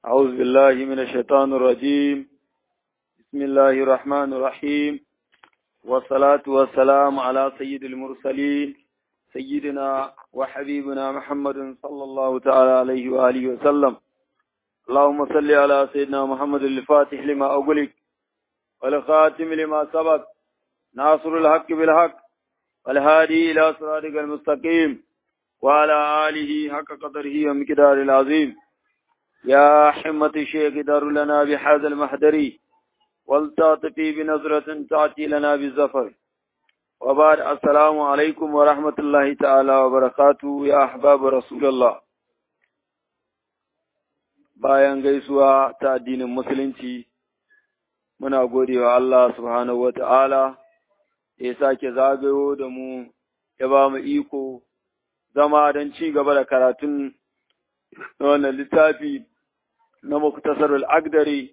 أعوذ بالله من الشيطان الرجيم بسم الله الرحمن الرحيم والصلاة والسلام على سيد المرسلين سيدنا وحبيبنا محمد صلى الله تعالى عليه وآله وسلم اللهم صل على سيدنا محمد الفاتح لما أغلق والخاتم لما سبق ناصر الحق بالحق والهادي إلى صراطك المستقيم وعلى آله حق قدره ومقدار العظيم يا حمة الشيخ دار لنا بهذا المحضر والتعطفي بنظرة تأتي لنا بالزفر وبعد السلام عليكم ورحمة الله تعالى وبركاته يا أحباب رسول الله bayan gaisuwa ta addinin musulunci muna gode wa Allah subhanahu wa ta'ala ya sake zagayo da mu ya ba mu iko zama don ci gaba da karatun wannan littafi na muktasar al'agdari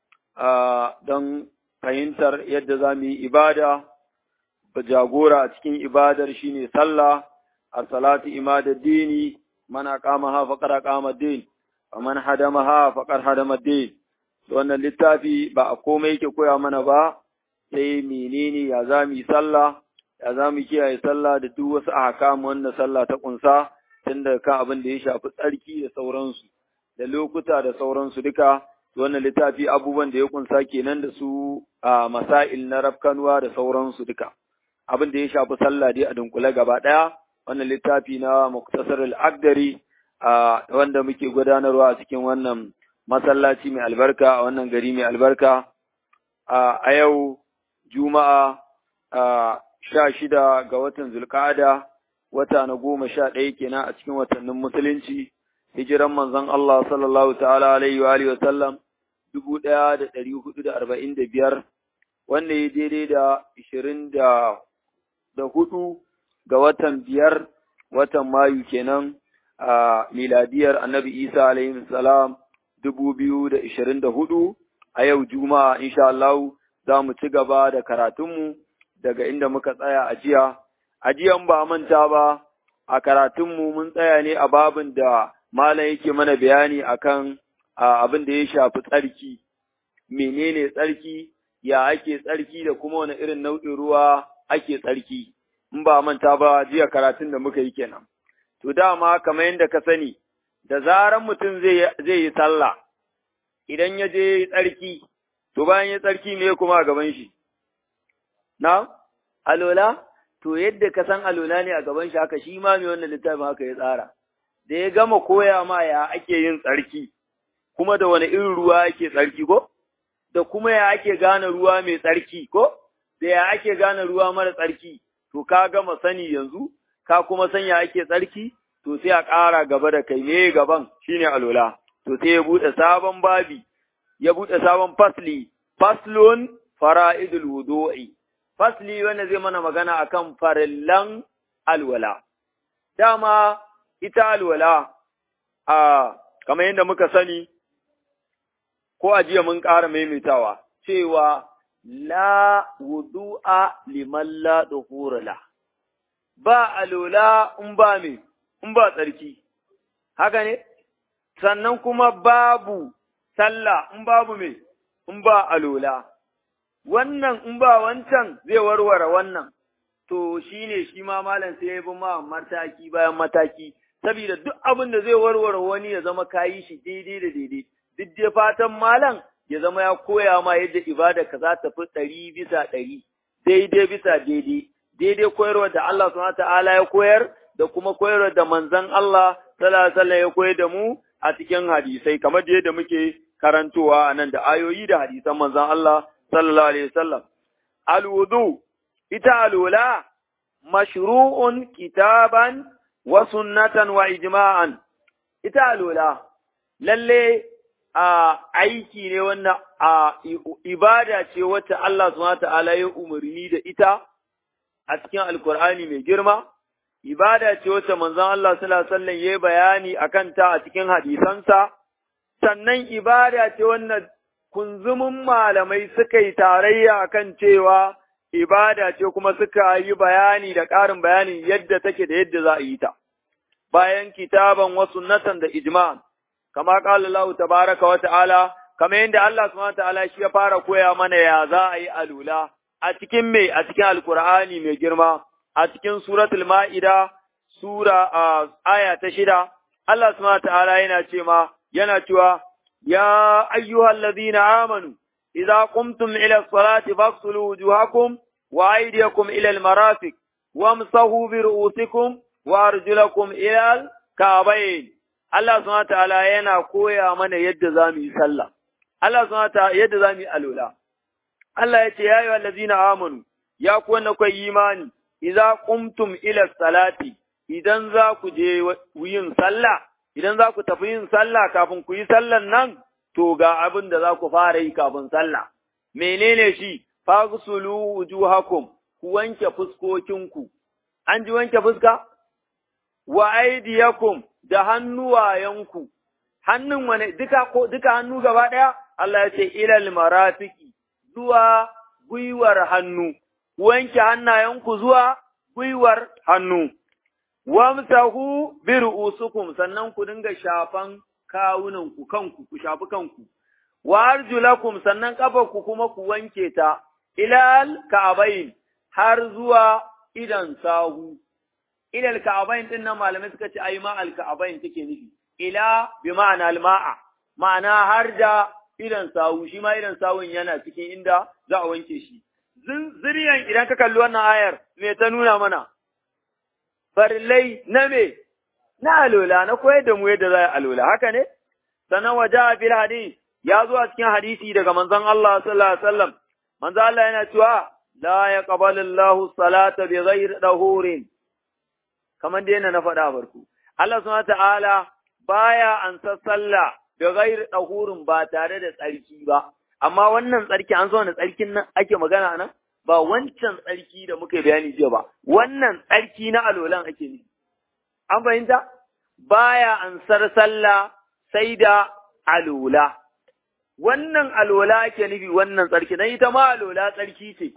don fahimtar yadda za mu yi ibada ba jagora a cikin ibadar shine sallah a salatu imadar dini mana kama ha faƙar kama din a man hadama ha faƙar hadama din wannan littafi ba a komai yake koya mana ba sai menene ya za mu yi sallah ya za mu kiyaye sallah da duk wasu ahkam wanda sallah ta kunsa tun daga kan abin da ya shafi tsarki da sauransu da lokuta da sauransu duka wannan littafi abubuwan da ya kunsa kenan da su a masail na rafkanuwa da sauransu duka abin da ya shafi sallah dai a dunkule gaba daya wannan littafi na muktasar al-agdari wanda muke gudanarwa a cikin wannan masallaci mai albarka a wannan gari mai albarka a yau juma'a sha shida ga watan zulkada wata na goma sha ɗaya kenan a cikin watannin musulunci hijiran manzon Allah sallallahu ta'ala alaihi wa alihi wa sallam dubu ɗaya da ɗari hudu da arba'in da biyar wanda ya daidai da ishirin da da hudu ga watan biyar watan mayu kenan a miladiyar annabi isa alaihi salam dubu biyu da ishirin da hudu a yau juma'a insha Allah za mu ci gaba da karatunmu daga inda muka tsaya a jiya. A jiyan ba manta ba, a karatunmu mun tsaya ne a babin da Malam yake mana bayani akan abin da ya shafi tsarki, menene tsarki, ya ake tsarki da kuma wani irin nau'in ruwa ake tsarki, in ba manta ba jiya karatun da muka yi kenan. To dama kamar yadda ka sani, da zaran mutum zai yi sallah, idan ya je tsarki, to bayan ya tsarki me kuma a gaban shi? Na, alola, to yadda ka san alola ne a gaban shi haka shi ma mai wannan littafin haka ya tsara. Da ya gama koya ma ya ake yin tsarki, kuma da wani irin ruwa ake tsarki ko? Da kuma ya ake gane ruwa mai tsarki ko? Da ya ake gane ruwa mara tsarki, to ka gama sani yanzu, ka kuma san ya ake tsarki, to sai a ƙara gaba da kai me gaban shine alola. To sai ya buɗe sabon babi, ya buɗe sabon fasli, faslun fara'idul wudu'i. fasli wanda zai mana magana akan farillan alwala. Dama ita alwala, a kamar yadda muka sani, ko a jiya mun ƙara maimaitawa, cewa la wudu'a liman la la. Ba alwala in ba me, in ba tsarki, haka ne? Sannan kuma babu sallah in babu me, in ba alwala. wannan in ba wancan zai warware wannan, to shi ne shi ma malam sai ya bi ma mataki bayan mataki, saboda duk abin da zai warware wani ya zama kayi shi daidai da daidai, duk dai fatan malam ya zama ya koya ma yadda ibada ka za ta fi ɗari bisa ɗari, daidai bisa daidai, daidai koyarwa da Allah subhanahu ta'ala ya koyar da kuma koyarwa da manzon Allah sallallahu alaihi ya koyar da mu a cikin hadisai kamar yadda muke karantowa a nan da ayoyi da hadisan manzon Allah sallallahu alaihi wasallam alwudu ita alwala mashru'un kitaban wa sunnatan wa ijma'an ita alwala lalle a aiki ne wannan a ibada ce wacce Allah subhanahu ta'ala ya umarni da ita a cikin alkur'ani mai girma ibada ce wacce manzon Allah sallallahu alaihi wasallam ya bayani akan ta a cikin hadisansa sannan ibada ce wannan kunzumin malamai suka yi tarayya kan cewa ibada ce kuma suka yi bayani da ƙarin bayanin yadda take da yadda za a yi ta. Bayan kitaban wasu natan da ijma, kama qala Allah tabaraka wa ta'ala kamar yadda Allah subhanahu wa ta'ala shi ya fara koya mana ya za a yi alula a cikin me a cikin alkur'ani mai girma a cikin suratul ma'ida sura aya ta shida Allah subhanahu wa ta'ala yana ce ma yana cewa ya ayyuhallazina amanu idza qumtum ila as-salati faghsilu wujuhakum wa aydiyakum ila al-marafiq wamsahu bi ru'usikum wa arjulakum ila al-ka'bayn Allah subhanahu wa ta'ala yana koya mana yadda zamu yi sallah Allah subhanahu wa ta'ala yadda zamu yi alula Allah ya ce, Ya yi wallazina amanu, ya ku wanda kwa imani, idza qumtum ila salati, idan za ku je yin sallah, idan za ku tafi yin sallah kafin ku yi sallan nan, to ga abin da za ku fara yi kafin sallah. Menene shi, fagsulu wujuhakum, ku wanke fuskokinku. An ji wanke fuska? Wa aidiyakum da hannuwayenku. Hannun wane duka ko duka hannu gaba ɗaya? Allah ya ce ilal marafiki zuwa gwiwar hannu, wanke hannayenku zuwa gwiwar hannu, wamsahu bi ru'usukum sannan ku dinga shafan kawunanku kanku, ku shafi kanku, wa arjulakum sannan ƙafarku kuma ku wanke ta, ilal ka'abain har zuwa idan sahu. Ilal ka'abain ɗin nan malamai suka ce ai ma al ka'abain take nufi, ila bi ma'ana al-ma'a, ma'ana har da idan sawu shi ma idan sawun yana cikin inda za a wanke shi zuriyan idan ka kalli wannan ayar me ta nuna mana farillai na me na alola na koyar da mu yadda za a alola haka ne sannan waje a bil hadis ya zo a cikin hadisi daga manzon Allah sallallahu alaihi wasallam manzon Allah yana cewa la yaqbalu Allahu salata bi ghairi dahurin kamar da yana na faɗa barku Allah subhanahu wa ta'ala baya ansa sallah da gairi ɗahurin ba tare da tsarki ba, amma wannan tsarki an zo wani tsarkin nan ake magana nan ba wancan tsarki da muka bayani jiya ba, wannan tsarki na alolan ake nufi. An fahimta? Baya ansar sallah sai da alola. Wannan alola ake nufi wannan tsarki, dan ita ma alola tsarki ce,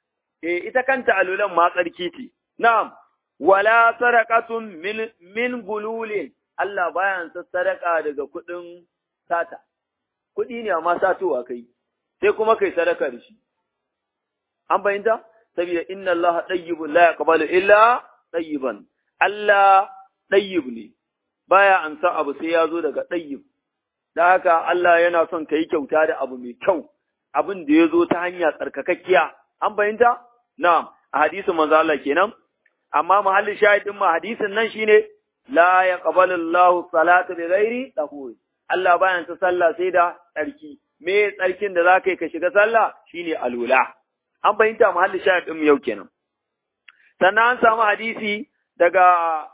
e ita kanta alolan ma tsarki ce. Na'am, wala sarakatun min, min gululin Allah baya sa sadaka daga kuɗin sata, kuɗi ne amma satowa kai, sai kuma kai sadaka da shi. An fahimta? Saboda inna Allah ɗayyibun la yaqbalu illa ɗayyiban. Allah ɗayyib ne, baya an san abu sai ya zo daga ɗayyib. Da haka Allah yana son ka yi kyauta da abu mai kyau, abin da ya zo ta hanya tsarkakakkiya. An fahimta? Na'am, a hadisin manzo Allah kenan. Amma mahallin shahidin ma hadisin nan shine la ya Allahu salata bi ghairi tahur Allah bayan ta sallah sai da tsarki me tsarkin da zaka yi ka shiga sallah shine alula an fahimta muhalli shahid din yau kenan sannan an samu hadisi daga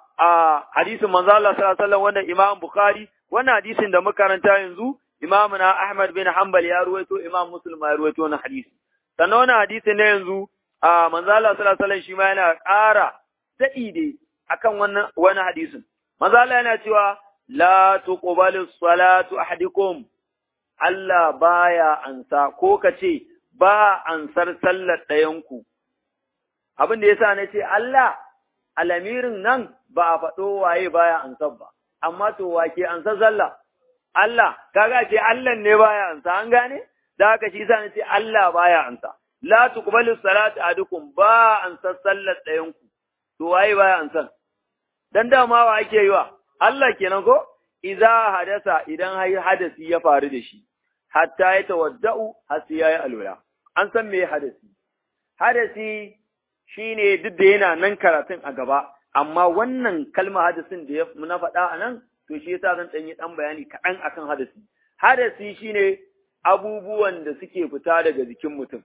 a hadisin manzo Allah sallallahu alaihi wasallam wanda Imam Bukhari wannan hadisin da muka karanta yanzu Imam na Ahmad bin Hanbal ya ruwaito Imam Muslim ya ruwaito wannan hadisi sannan wannan hadisin ne yanzu a manzo Allah sallallahu alaihi wasallam shi ma yana ƙara daɗi dai akan wannan wani hadisin. Maza Allah yana cewa la tuqbalu salatu ahadikum Allah baya ansa ko ka ce ba ansar sallar ɗayanku. Abin da yasa na ce Allah alamirin nan ba a faɗo waye baya ansar ba, amma to wake ansar sallah. Allah, kaga ce Allah ne baya ansa, an gane? Da haka shi sa na ce Allah baya ansa. La tuqbalu salatu ahadukum ba ansar sallar ɗayanku. To waye baya ansan? dan dama wa ake yi wa Allah kenan ko idza hadasa idan hayi hadasi ya faru da shi hatta ya tawadda'u har sai yayi alwala an san me hadasi hadasi shine duk da yana nan karatun a gaba amma wannan kalma hadasin da na faɗa a nan to shi yasa zan ɗan yi ɗan bayani kaɗan akan hadasi hadasi shine abubuwan da suke fita daga jikin mutum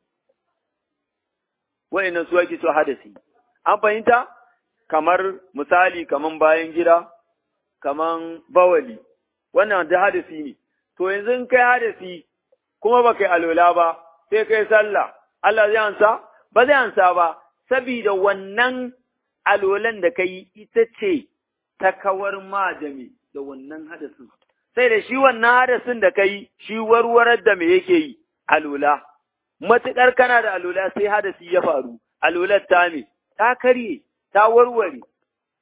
wa'annan su ake so hadasi an fahimta kamar misali kaman bayan gida, kaman bawali, wannan da hadasi ne. To yanzu in kai hadasi kuma ba kai alola ba, sai kai sallah, Allah zai ansa? Ba zai ansa ba, sabida wannan alolan da kai ita ce ta kawar ma da me da wannan hadasin. Sai da shi wannan hadasin da kai shi warwarar da me yake yi, alola. Matuƙar kana da alola sai hadasi ya faru, alolar ta me, ta karye, ta warware,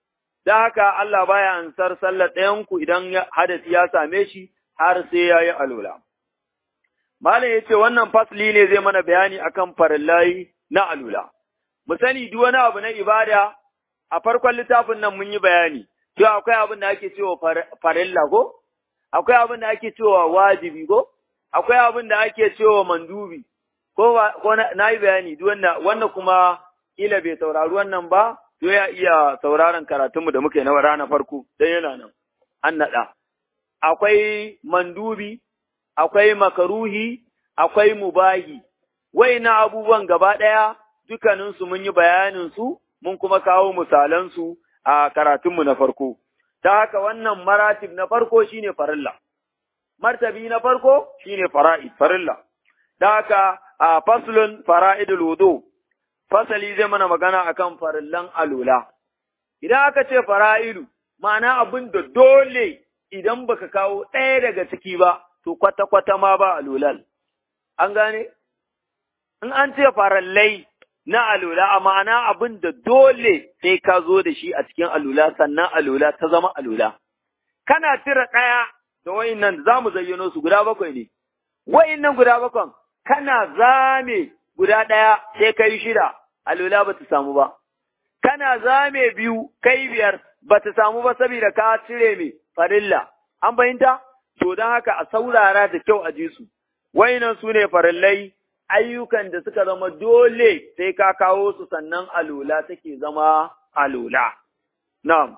da haka Allah baya ansar sallar ɗayanku idan hadasi ya same shi har sai ya yi alola. Malam ya ce wannan fasli ne zai mana bayani akan farillai na alula. Mu sani duk wani abu na ibada a farkon littafin nan mun yi bayani, cewa akwai abin da ake cewa farilla ko? Akwai abin da ake cewa wajibi ko? Akwai abin da ake cewa mandubi, ko, ko na yi bayani duk wannan kuma kila bai saurari wannan ba, to ya iya sauraron karatunmu da muka yi na rana farko, don yana nan, an naɗa. Akwai mandubi, akwai makaruhi, akwai mubahi, wai na abubuwan gaba ɗaya dukaninsu mun yi bayaninsu, mun kuma kawo misalansu a karatunmu na farko. Ta haka wannan maratib na farko shine farilla, martabi na farko shine fara'id, farilla. Ta haka a faslun fara'idul wudu, fasali zai mana magana akan farillan alula. Idan aka ce fara'idu, ma'ana abin da dole idan baka kawo ɗaya daga ciki ba, to kwata-kwata ma ba alulal. An gane? In an ce farallai na alula, a ma'ana abin da dole sai ka zo da shi a cikin alula, sannan alula ta zama alula. Kana cire ɗaya da wa'in nan za mu zayyano su guda bakwai ne. Wa'in nan guda bakwan, kana zame guda ɗaya sai ka yi shida, alula ba ta samu ba. Kana zame biyu, kai biyar, ba ta samu ba saboda ka cire mai farilla. An fahimta? To don haka a saurara da kyau a ji su. Wainan su ne farillai ayyukan da suka zama dole sai ka kawo su sannan alola take zama alola. Na'am.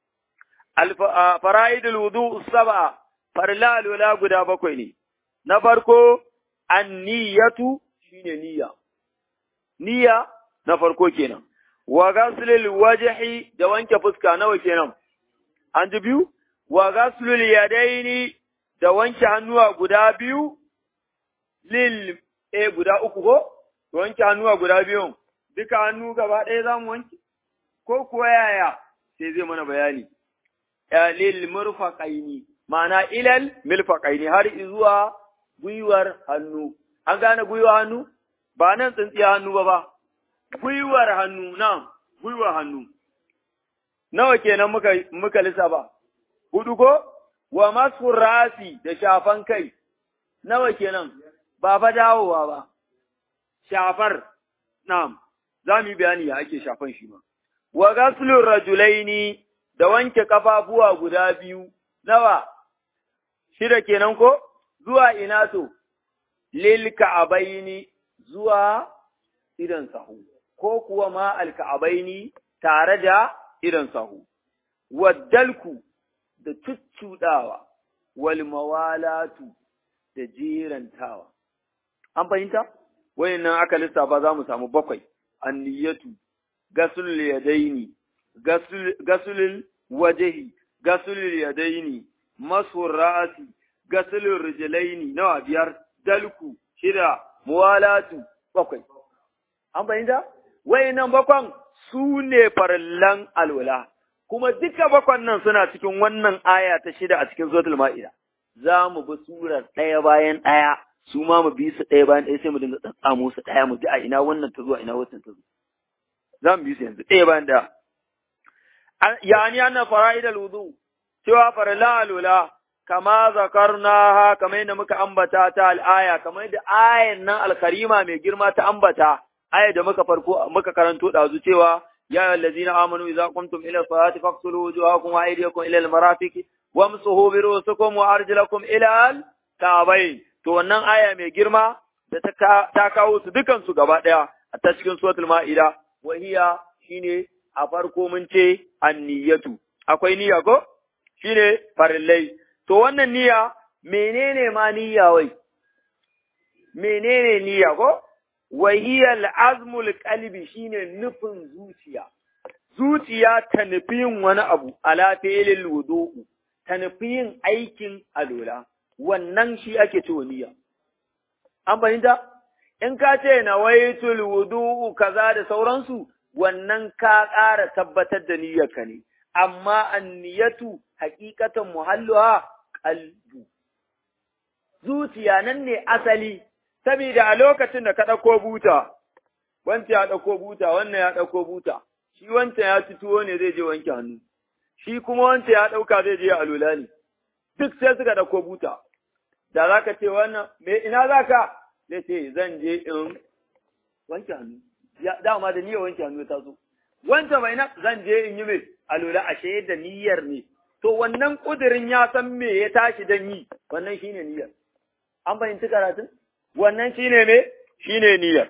Fara'idul wudu saba farilla alola guda bakwai ne. Na farko, an niyyatu shine niyya. Niyya na farko kenan. Wa gaslil wajhi da wanke fuska nawa kenan. An ji biyu? Wa gaslul yadaini da wanke hannuwa guda biyu lil e guda uku ko wanke hannuwa guda biyun duka hannu gaba ɗaya za mu wanke ko kuwa yaya sai zai mana bayani lil murfaqaini ma'ana ilal milfaqaini har zuwa gwiwar hannu an gane gwiwar hannu ba nan tsintsiya hannu ba ba gwiwar hannu nan gwiwar hannu nawa kenan muka muka lissafa hudu ko wa masu rasi da shafan kai nawa kenan ba fa dawowa ba, shafar, na'am, za mu yi bayani ya ake shafan shi ma. Wa gaslun rajulaini da wanke ƙafafuwa guda biyu, nawa, shida kenan ko? Zuwa ina to, lil ka'abaini zuwa idan sahu, ko kuwa ma alka'abaini tare da idan sahu. Waddalku da cuccuɗawa, wal mawalatu da jerantawa. An fahimta? Wayannan aka lissafa za mu samu bakwai, anniyatu, gasul yadaini, gasulul wajahi, gasulul yadaini, masu ra'asi, gasulul rijlaini, nawa biyar, dalku, shida, muwalatu, bakwai. An fahimta? Wayannan bakwan su ne farallan alwala, kuma duka bakwan nan suna cikin wannan aya ta shida a cikin Zotul Ma'ida. Za mu bi surar ɗaya bayan ɗaya. su ma mu bi su ɗaya bayan ɗaya sai mu dinga tsatsamo su ɗaya mu ji a ina wannan ta zo a ina wannan ta zo za mu bi su yanzu ɗaya bayan ɗaya yani anna fara'id al-wudu cewa farla alula kama zakarnaha kamar yadda muka ambata ta al-aya kamar yadda ayan nan al-karima mai girma ta ambata aya da muka farko muka karanto dazu cewa ya ayyuhallazina amanu idza qumtum ila salati faqsulu wujuhakum wa aydiyakum ila al-marafiq wamsuhu bi ru'usikum wa arjulakum ila al-ka'bayn to wannan aya mai girma da ta kawo su dukansu gaba ɗaya a ta cikin suratul ma'ida wahiya shine a farko mun ce anniyatu akwai niyya ko shine farillai to wannan niyya menene ma niyya wai menene niyya ko wahiya al'azmul qalbi shine nufin zuciya zuciya ta nufi yin wani abu ala fi'lil wudu'u ta nufi yin aikin alola wannan shi ake cewa niyya. An fahimta? In ka ce na waitul wudu'u kaza da sauransu, wannan ka ƙara tabbatar da niyyarka ne, amma anniyatu hakikatan muhalluha qalbu. Zuciya nan ne asali, saboda a lokacin da ka ɗauko buta, wancan ya ɗauko buta, wannan ya ɗauko buta, shi wancan ya ci tuwo ne zai je wanke hannu. shi kuma wance ya ɗauka zai je alula ne, duk sai suka ɗauko buta, da za ka ce wannan, me ina za ka? Zai ce zan je in wanke hannu, dama da niyyar wanke hannu ta zo. Wance mai na zan je in yi mai alula ashe da niyyar ne, to wannan ƙudurin ya san me ya tashi don yi, wannan shi ne niyyar. An fahimci karatun? Wannan shi ne me? Shi ne niyyar.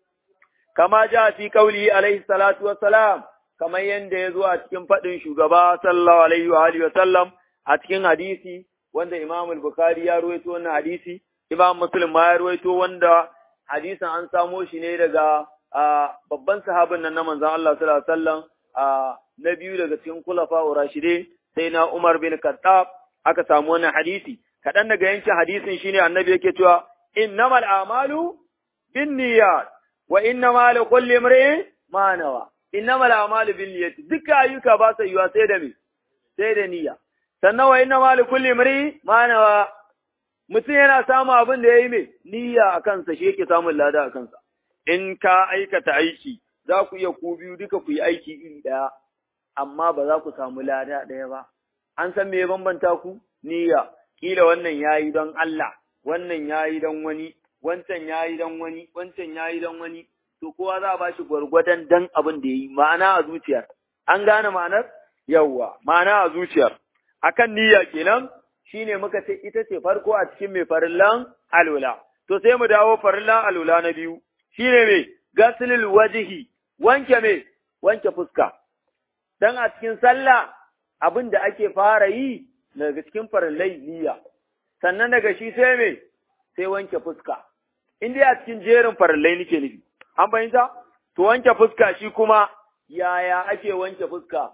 Kama ja fi kauli alaihi salatu wassalam, kamar yadda ya zo a cikin faɗin shugaba sallallahu alaihi wa alihi wasallam a cikin hadisi wanda Imam al-Bukhari ya ruwaito wannan hadisi, Imam Muslim ma ya ruwaito wanda hadisin an samo shi ne daga babban sahabin nan na manzon Allah sallallahu alaihi wasallam na biyu daga cikin kulafa urashide sai na Umar bin Khattab aka samu wannan hadisi kaɗan daga yankin hadisin shine annabi yake cewa innamal a'malu binniyat wa innamal likulli imrin ma nawa innamal a'malu binniyat duka ayyuka ba su yiwa sai da me sai da niyya sannan wa innamal likulli imrin ma nawa mutum yana samun abin da yayi me niyya a kansa shi yake samun lada a kansa in ka aikata aiki za ku iya ku biyu duka ku yi aiki iri ɗaya amma ba za ku samu lada ɗaya ba an san me ya bambanta ku niyya kila wannan yayi don Allah wannan yayi don wani wancan yayi don wani wancan yayi don wani to kowa za a ba shi gwargwadon dan abin da yayi ma'ana a zuciyar an gane ma'anar yawwa ma'ana a zuciyar akan niyya kenan shine muka ce ita ce farko a cikin mai farillan alula to sai mu dawo farillan alula na biyu shine me gaslul wajhi wanke me wanke fuska dan a cikin sallah abin da ake fara yi daga cikin farillai niyya sannan daga shi sai me sai wanke fuska in dai a cikin jerin farillai nake nufi an fahimta to wanke fuska shi kuma yaya ake wanke fuska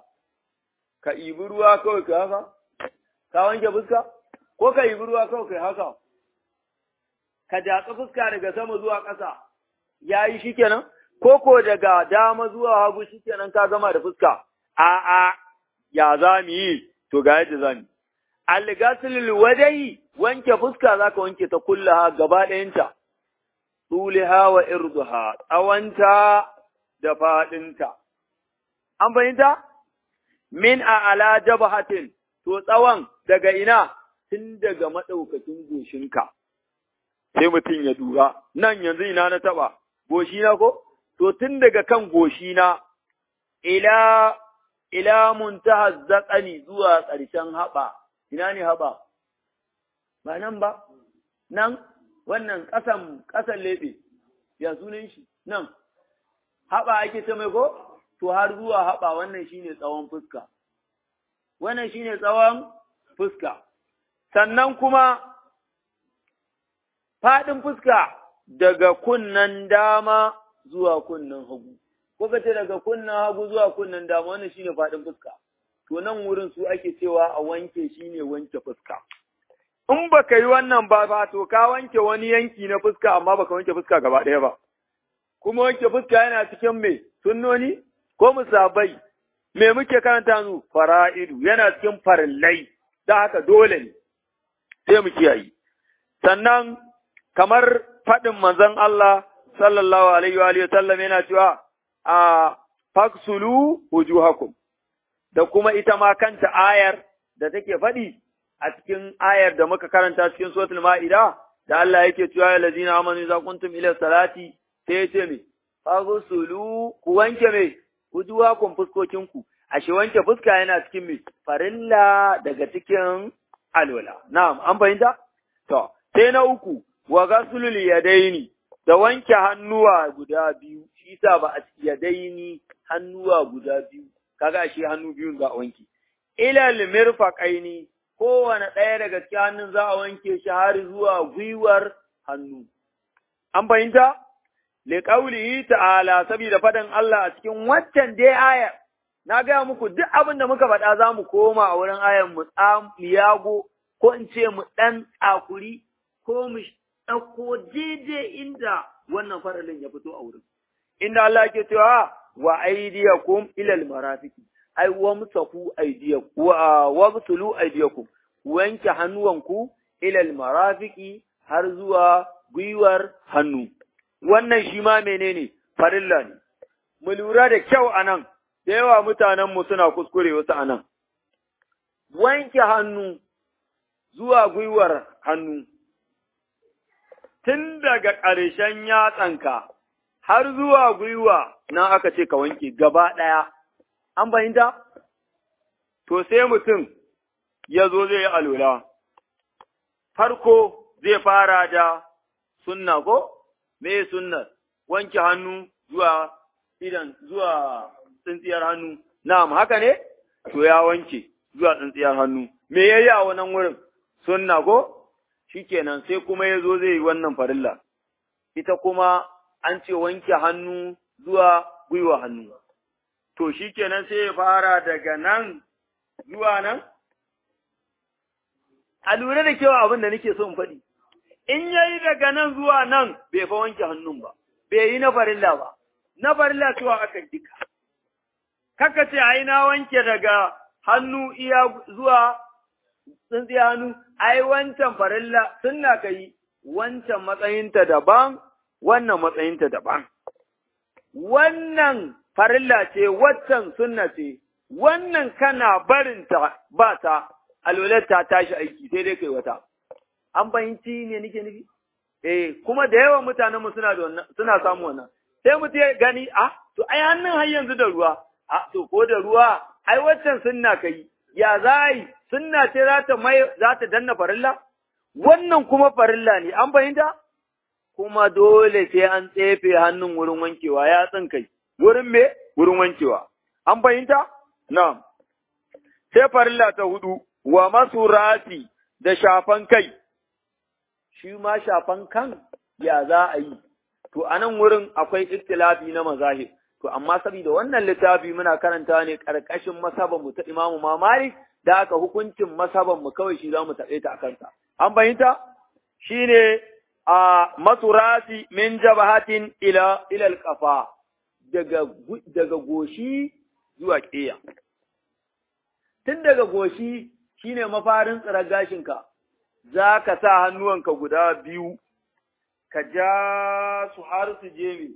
ka ibi ruwa kawai ka haka ka wanke fuska ko ka ibi ruwa kawai ka haka ka jatsa fuska daga sama zuwa ƙasa yayi shikenan ko ko daga dama zuwa hagu shikenan ka gama da fuska a'a ya za mu yi to ga yadda za mu Algasilil wadai wanke fuska za ka wanke ta kullaha gaba ɗayanta, tsuliha wa irduha, tsawanta da faɗinta. An fahimta? Min a ala jabahatin, to tsawon daga ina tun daga maɗaukacin goshinka. Sai mutum ya dura, nan yanzu ina na taɓa, goshina ko? To tun daga kan goshina, ila ila muntaha zaƙani zuwa ƙarshen haɓa. ina ne haɓa? Ba nan ba, nan wannan ƙasan ƙasan leɓe, ya sunan shi, nan, haɓa ake ta mai ko? To har zuwa haɓa wannan shi ne tsawon fuska. Wannan shi ne tsawon fuska. Sannan kuma faɗin fuska daga kunnan dama zuwa kunnan hagu. Ko ka ce daga kunnan hagu zuwa kunnan dama wannan shi ne faɗin fuska. to nan wurin su ake cewa a wanke shi ne wanke fuska. In ba ka yi wannan ba ba to ka wanke wani yanki na fuska amma ba ka wanke fuska gaba ɗaya ba. Kuma wanke fuska yana cikin me sunnoni ko musabai me muke karanta nu fara'idu yana cikin farillai da haka dole ne sai mu kiyaye. Sannan kamar faɗin manzon Allah sallallahu alaihi wa sallam yana cewa a faksulu wujuhakum da kuma ita ma kanta ayar da take faɗi a cikin ayar da muka karanta cikin suratul ma'ida da Allah yake cewa ya lazina amanu za kuntum ila salati sai ya ce me faghsulu ku wanke me wujuhakum fuskokin ku ashe wanke fuska yana cikin me farilla daga cikin alwala na'am an fahimta to sai na uku wa ghaslul yadaini da wanke hannuwa guda biyu shi sa ba a yadaini hannuwa guda biyu kaga shi hannu biyun za a wanke. Ilal mirfaqaini kowane ɗaya daga cikin hannun za a wanke shi har zuwa gwiwar hannu. An fahimta? Li qaulihi ta'ala saboda fadan Allah a cikin waccan dai aya na gaya muku duk abin da muka faɗa za mu koma a wurin ayan mu yago ko in ce mu ɗan tsakuri ko mu ɗauko daidai inda wannan faralin ya fito a wurin. Inda Allah ke cewa wa aydiyakum ila almarafiqi ai wa musafu aydiyakum wa wabtulu aydiyakum wanke hannuwanku ila almarafiqi har zuwa gwiwar hannu wannan shi ma menene farilla ne mu lura da kyau anan da yawa mutanen mu suna kuskure wasu anan wanke hannu zuwa gwiwar hannu, tun daga ƙarshen yatsanka har zuwa gwiwa nan aka ce ka wanke gaba ɗaya, an fahimta? To sai mutum ya zo zai yi alola, farko zai fara da sunna ko? Me sunnar? Wanke hannu zuwa idan zuwa tsintsiyar hannu, na'am haka ne? To ya wanke zuwa tsintsiyar hannu, me ya yi a wannan wurin? Sunna ko? Shikenan sai kuma ya zo zai yi wannan farilla, ita kuma an ce wanke hannu zuwa gwiwa hannu. To shi kenan sai ya fara daga nan zuwa nan? A lura da kewa abin da nake so in faɗi, in ya yi daga nan zuwa nan bai fa wanke hannun ba, bai yi na farilla ba, na farilla cewa aka jika. Kaka ce, ai na wanke daga hannu iya zuwa tsintsiya hannu, ai wancan farilla sunna ka yi, wancan matsayinta daban, wannan matsayinta daban. Wannan farilla ce, waccan sunna ce, wannan kana barinta ba ta, alwalar ta tashi aiki sai dai kai wata. An fahimci ne nake nufi? Eh, kuma da yawan mutanen mu suna da wannan, suna samu wannan. Sai mutum ya gani, ah, to ai hannun har yanzu da ruwa, ah, to ko da ruwa, ai waccan sunna kai, ya za yi, sunna ce za ta mai, za ta danna farilla? Wannan kuma farilla ne, an fahimta? kuma dole sai an tsefe hannun wurin wankewa ya kai, wurin me? Wurin wankewa. An fahimta? Na'am. Sai farilla ta hudu, wa masu rati da shafan kai, shi ma shafan kan ya za a yi, to a nan wurin akwai ikhtilafi na mazahir. To, amma saboda wannan littafi muna karanta ne ƙarƙashin masaban mu ta Imamu Mamari, da aka hukuncin masaban mu kawai shi za mu taɓe ta a kansa. An fahimta? Shi ne a maturasi min jabahatin ila ilal kafa daga daga goshi zuwa ƙiya. Tun daga goshi shine mafarin tsirar gashinka, za ka sa hannuwanka guda biyu, ka ja su har su je mi,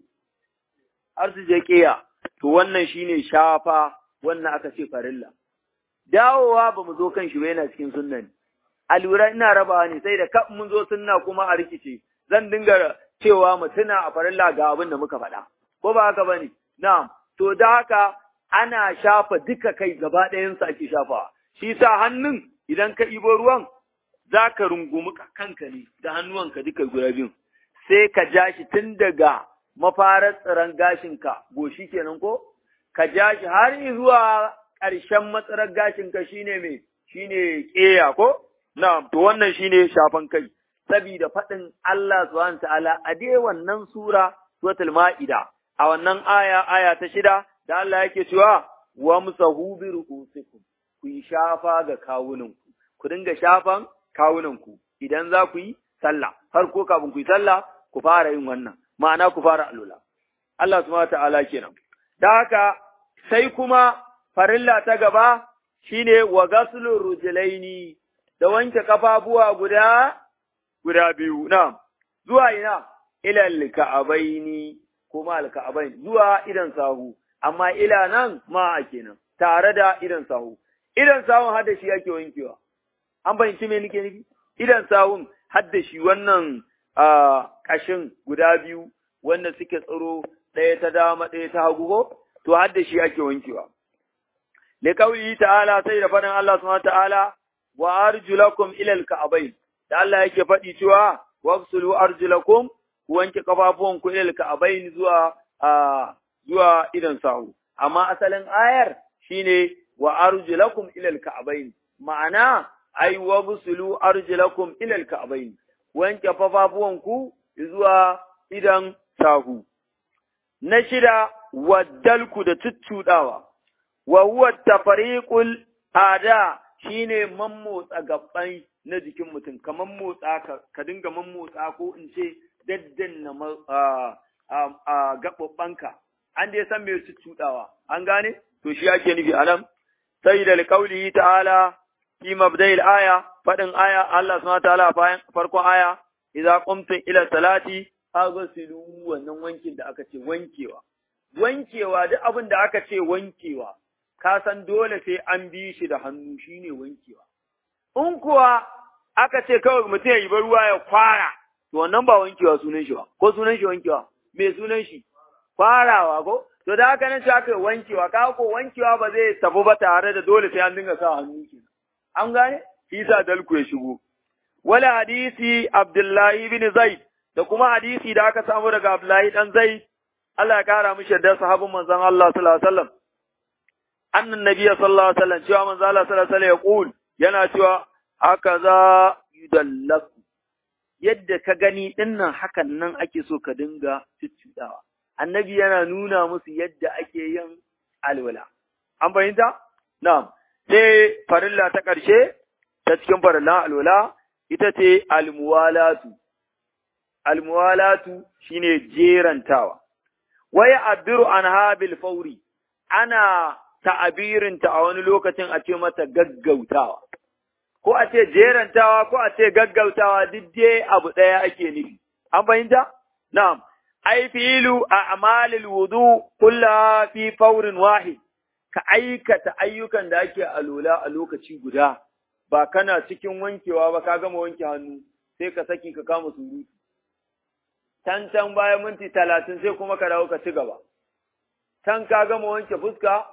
har su je ƙiya, to wannan shine shafa wannan aka ce farilla. Dawowa ba mu zo kan shi ba yana cikin sunna a lura ina rabawa ne sai da kaf mun zo sunna kuma a rikice zan dinga cewa mu tuna a farilla ga abin da muka faɗa ko ba haka bane na'am to da haka ana shafa duka kai gaba ɗayan sa ake shafawa shi sa hannun idan ka ibo ruwan zaka rungumi kanka ne da hannuwanka duka guda biyun sai ka ja shi tun daga mafarar tsiran gashinka goshi kenan ko ka ja shi har zuwa ƙarshen matsarar gashinka shine me shine ƙeya ko Na'am, to wannan shine shafan kai, saboda faɗin Allah subhanahu ta'ala a dai wannan sura suratul Ma'ida, a wannan aya aya ta shida da Allah yake cewa wa musahu bi ru'usikum ku yi shafa ga kawunanku, ku dinga shafan kawunanku idan za ku yi sallah, farko kafin ku yi sallah ku fara yin wannan, ma'ana ku fara alula. Allah subhanahu ta'ala kenan. Da haka sai kuma farilla ta gaba shine wa gaslur rujulaini da wanke kafafuwa guda guda biyu na zuwa ina ilal ka'abaini kuma al ka'abain zuwa idan sahu amma ila nan ma kenan tare da idan sahu idan sahun har da shi yake wankewa an fahimci me nake nufi idan sahun har da shi wannan kashin guda biyu wanda suke tsaro ɗaya ta dama ɗaya ta hagu ko to har da shi ake wankewa liqauli ta'ala sai da faɗin Allah subhanahu ta'ala wa arjulakum ila al-ka'bayn da Allah yake faɗi cewa wafsulu arjulakum ku wanke kafafuwan ku ila al-ka'bayn zuwa zuwa idan sahu amma asalin ayar shine wa arjulakum ila al-ka'bayn ma'ana ai wafsulu arjulakum ila al-ka'bayn wanke kafafuwan ku zuwa idan sahu na shida waddalku da tuttudawa wa huwa tafariqul ada shine mammotsa gabbai na jikin mutum kamar motsa ka, ka dinga mammotsa ko in ce daddanna a gaɓaɓɓanka an dai san mai cuɗawa an gane to shi ake nufi anan sai da alƙauli ta'ala fi mabda'il aya faɗin aya Allah subhanahu ta'ala bayan farkon aya idza qumtum ila salati aghsilu wannan wankin da aka ce wankewa wankewa duk abin da aka ce wankewa ka san dole sai an bi shi da hannu shine wankewa. In kuwa aka ce kawai mutum ya yi ruwa ya kwara, to wannan ba wankewa sunan shi ba, ko sunan shi wankewa, me sunan shi? Kwarawa ko? To da haka nan sai aka wankewa, ka ko wankewa ba zai tafi ba tare da dole sai an dinga sa hannu kenan. An gane? Shi sa dalku ya shigo. Wala hadisi Abdullahi bin Zaid da kuma hadisi da aka samu daga Abdullahi dan Zaid Allah ya kara mishi da sahabin manzon Allah sallallahu alaihi wasallam annan nabiyyi sallallahu alaihi wasallam cewa manzon Allah sallallahu alaihi wasallam ya yana cewa haka za yudallaku yadda ka gani dinnan hakan nan ake so ka dinga cuccudawa annabi yana nuna musu yadda ake yin alwala an fahimta na'am sai farilla ta ƙarshe ta cikin farillan alwala ita ce almuwalatu almuwalatu shine jerantawa waya abiru an habil fauri ana ta'abirinta a wani lokacin a ce mata gaggautawa ko a ce jerantawa ko a ce gaggautawa duk dai abu ɗaya ake nufi an fahimta na'am ai filu a amalil wudu kulla fi faurin wahid ka aikata ayyukan da ake alola a lokaci guda ba kana cikin wankewa ba ka gama wanke hannu sai ka saki ka kama surutu can can bayan minti talatin sai kuma ka dawo ka ci gaba can ka gama wanke fuska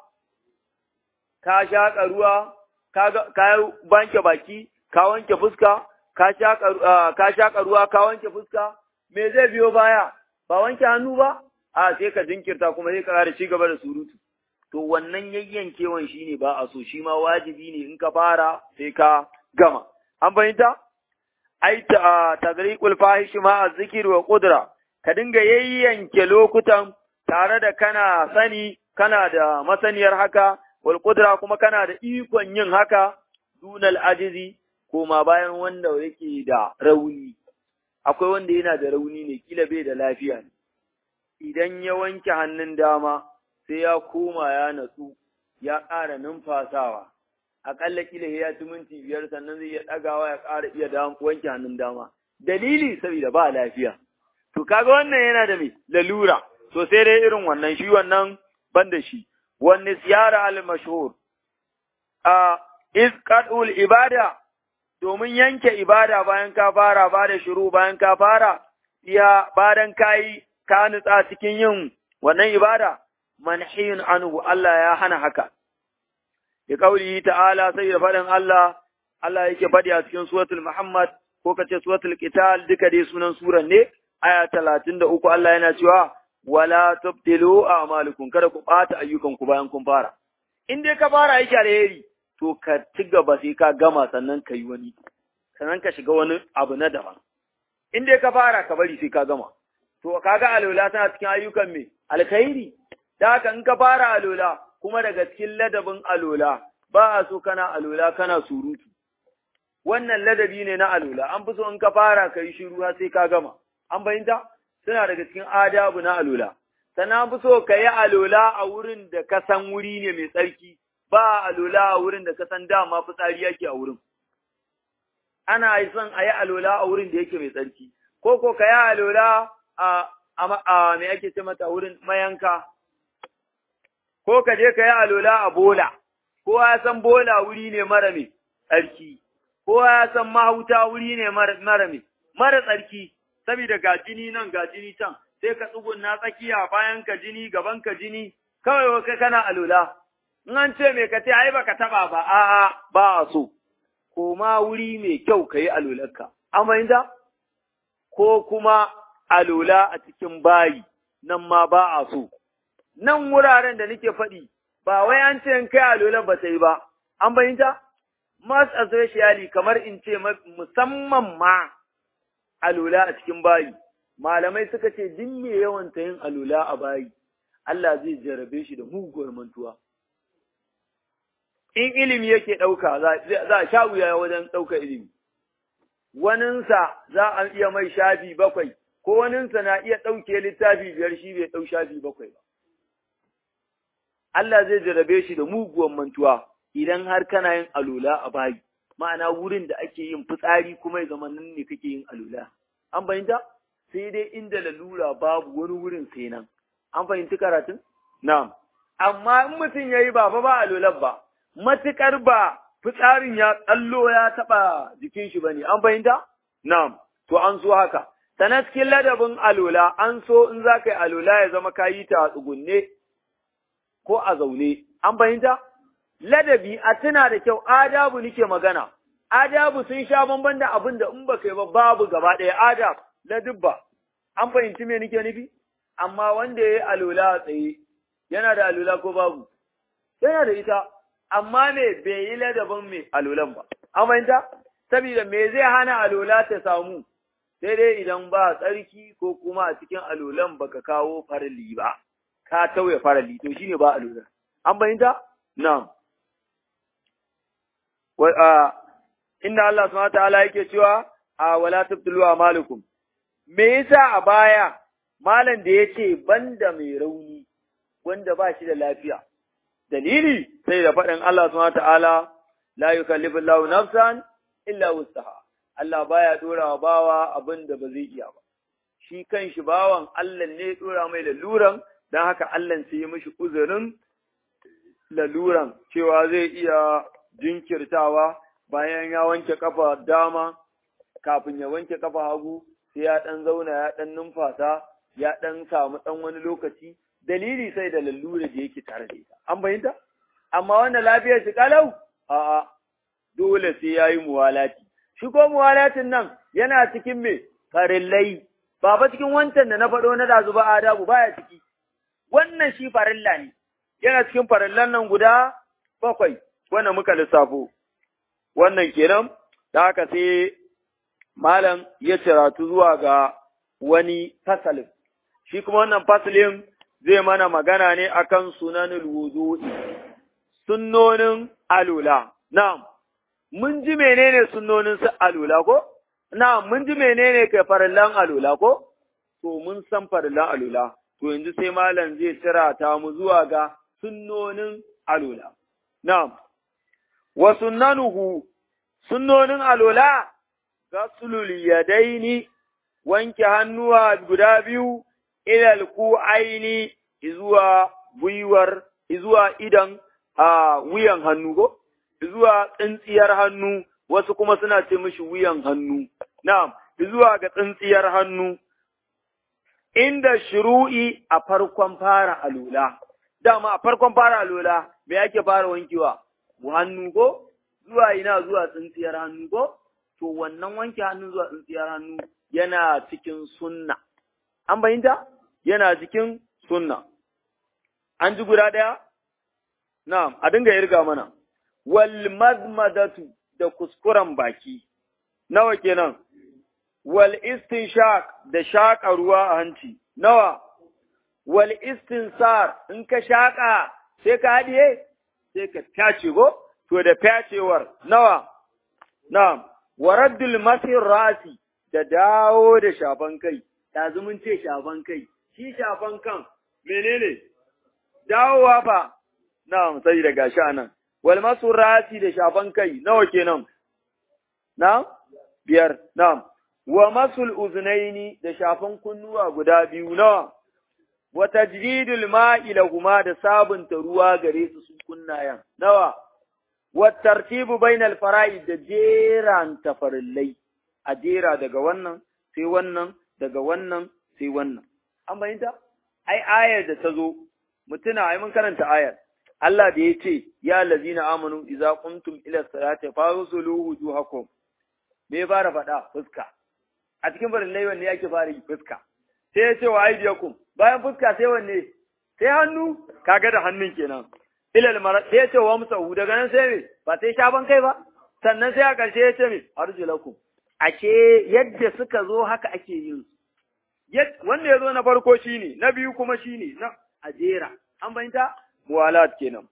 ka shaƙa ruwa ka banke baki ka wanke fuska ka shaƙa ruwa ka wanke fuska me zai biyo baya ba wanke hannu ba a sai ka jinkirta kuma sai ka ƙara ci gaba da surutu to wannan yayyankewan shine ba a so shi ma wajibi ne in ka fara sai ka gama an fahimta ai ta tagriqul fahish ma azzikir wa qudra ka dinga yayyanke lokutan tare da kana sani kana da masaniyar haka wal qudra kuma kana da ikon yin haka dunal ajizi koma bayan wanda yake da rauni akwai wanda yana da rauni ne kila bai da lafiya ne idan ya wanke hannun dama sai ya koma ya natsu ya ƙara numfasawa aƙalla kila ya ci minti biyar sannan zai iya ɗagawa ya ƙara iya wanke hannun dama dalili saboda ba lafiya to kaga wannan yana da me lalura to sai dai irin wannan shi wannan ban da shi wani siyara al mashhur a is qadul ibada domin yanke ibada bayan ka fara ba da shiru bayan ka fara iya bayan kai ka nutsa cikin yin wannan ibada manhiyun anhu Allah ya hana haka ya kauli ta'ala sai da faɗin Allah Allah yake faɗi a cikin suratul Muhammad ko kace suratul Qital duka dai sunan suran ne aya 33 Allah yana cewa wala tubtilu a'malukum kada ku bata ayyukan ku bayan kun fara in dai ka fara aiki alheri to ka ci gaba sai ka gama sannan ka yi wani sannan ka shiga wani abu na daban in dai ka fara ka bari sai ka gama to kaga alola tana cikin ayyukan me alkhairi da haka in ka fara alola kuma daga cikin ladabin alola ba a so kana alola kana surutu wannan ladabi ne na alola an fi so in ka fara ka yi shiru har sai ka gama an bayyanta suna daga cikin adabu na alola sannan an fi so ka yi alola a wurin da ka san wuri ne mai tsarki ba alola a wurin da ka san dama fitsari yake a wurin ana son a yi alola a wurin da yake mai tsarki ko ko ka yi alola a a me ake ce mata wurin mayanka ko ka je ka yi alola a bola kowa ya san bola wuri ne mara mai tsarki kowa ya san mahauta wuri ne mara mai mara tsarki saboda ga jini nan ga jini can sai ka tsugunna tsakiya bayan ka jini gaban ka jini kawai kai kana alola in an ce me ka ce ai baka taba ba a'a ba a so koma wuri mai kyau ka yi alolarka amma ko kuma alola a cikin bayi nan ma ba a so nan wuraren da nake faɗi ba wai an ce in kai alolan ba ta yi ba an bayyanta mas especially kamar in ce musamman ma alola a cikin bayi malamai suka ce duk me yawan ta yin alola a bayi Allah zai jarabe shi da muguwar mantuwa in ilimi yake ɗauka za a sha wuya wajen ɗauka ilimi waninsa za a iya mai shafi bakwai ko waninsa na iya ɗauke littafi biyar shi bai ɗau shafi bakwai ba Allah zai jarabe shi da muguwar mantuwa idan har kana yin alola a bayi ma'ana wurin da ake yin fitsari kuma ya zama nan ne kake yin alola an fahimta sai dai inda lalura babu wani wurin sai nan an fahimci karatun na'am amma in mutum ya yi ba fa ba alolan ba, matuƙar ba fitsarin ya tsallo ya taɓa jikin shi ba ne, an fahimta? Na'am, to an so haka. Sana cikin ladabin alola, an so in za ka yi alola ya zama ka yi ta a tsugunne ko a zaune, an fahimta? Ladabi a tuna da kyau, adabu nike magana, adabu sun sha bamban da abin da in ba kai ba babu gaba ɗaya adab, ladubba, an fahimci me nike nufi? Amma wanda ya yi alola a tsaye, yana da alula ko babu, yana da ita, amma me bai yi ladabin me alulan ba, an fahimta? Saboda me zai hana alula ta samu, sai dai idan ba tsarki ko kuma a cikin alulan baka kawo farali ba, ka tauye farali, to shine ba alula. An fahimta? Na'am. Inda Allah subhanahu ta'ala yake cewa, a wala tabtulu amalukum. Me yasa a baya malam da ya ce banda mai rauni wanda ba shi da lafiya. Dalili sai da faɗin Allah subhanahu ta'ala la yukallifu Allahu nafsan illa wusaha. Allah baya dora wa bawa abin da ba zai iya ba. Shi kan shi bawan Allah ne dora mai laluran don haka Allah sai ya mishi uzurin laluran cewa zai iya jinkirtawa bayan ya wanke kafa dama kafin ya wanke kafa hagu sai ya ɗan zauna ya ɗan numfasa ya ɗan samu ɗan wani lokaci dalili sai da lallura da yake tare da ita. An fahimta? Amma wanda lafiyar shi kalau? A'a, dole sai ya yi muwalati. Shi ko muwalatin nan yana cikin me? Farillai. Ba fa cikin wancan da na faɗo na dazu ba adabu baya ciki. Wannan shi farilla ne. Yana cikin farillan nan guda bakwai wanda muka lissafo. Wannan kenan, da haka sai malam ya ciratu zuwa ga wani fasalin. Shi kuma wannan fasalin zai mana magana ne akan sunanul wudu'i sunnonin alula na'am mun ji menene sunnonin su alula ko na'am mun ji menene kai farillan alula ko to mun san farillan alula to yanzu sai malam zai tira ta mu zuwa ga sunnonin alula na'am wa sunnanuhu sunnonin alula gasulul yadaini wanke hannuwa guda biyu ilal ku'aini zuwa gwiwar zuwa idan a wuyan hannu ko zuwa tsintsiyar hannu wasu kuma suna ce mishi wuyan hannu na'am zuwa ga tsintsiyar hannu inda shuru'i a farkon fara alula dama a farkon fara alula me yake fara wankewa hannu ko zuwa ina zuwa tsintsiyar hannu ko to wannan wanke hannu zuwa tsintsiyar hannu yana cikin sunna an bayyanta yana cikin sunna an ji guda ɗaya na'am a dinga irga mana wal mazmadatu da kuskuren baki nawa kenan wal istinshaq da shaƙa ruwa a hanci nawa wal istinsar in ka shaƙa sai ka haɗiye sai ka tace go to da fyacewar nawa na'am waraddul masir rasi da dawo da shafan kai yanzu mun ce shafan kai shi shafan kan menene dawowa fa na'am sai da gashi anan wal masur rasi da shafan kai nawa kenan na'am biyar na'am wa masul uznaini da shafan kunnuwa guda biyu nawa wa tajdidul ma'i lahuma da sabunta ruwa gare su sun kunnayan nawa wa tartibu bainal fara'id da jeran tafarillai a jera daga wannan sai wannan daga wannan sai wannan an bayyanta ai ayar da ta zo mutuna ai mun karanta ayar Allah da ya ce ya lazina amanu idza qumtum ila salati fawsulu wujuhakum me fara faɗa fuska a cikin farillai wanne yake fara yi fuska sai ya ce wa aidiyakum bayan fuska sai wanne sai hannu kaga da hannun kenan ilal mara sai ya ce wa musahu daga nan sai me ba sai shaban kai ba sannan sai a ƙarshe ya ce me arjulakum ashe yadda suka zo haka ake yin su wanda ya zo na farko shine na biyu kuma shine na ajera an bayyanta muwalat kenan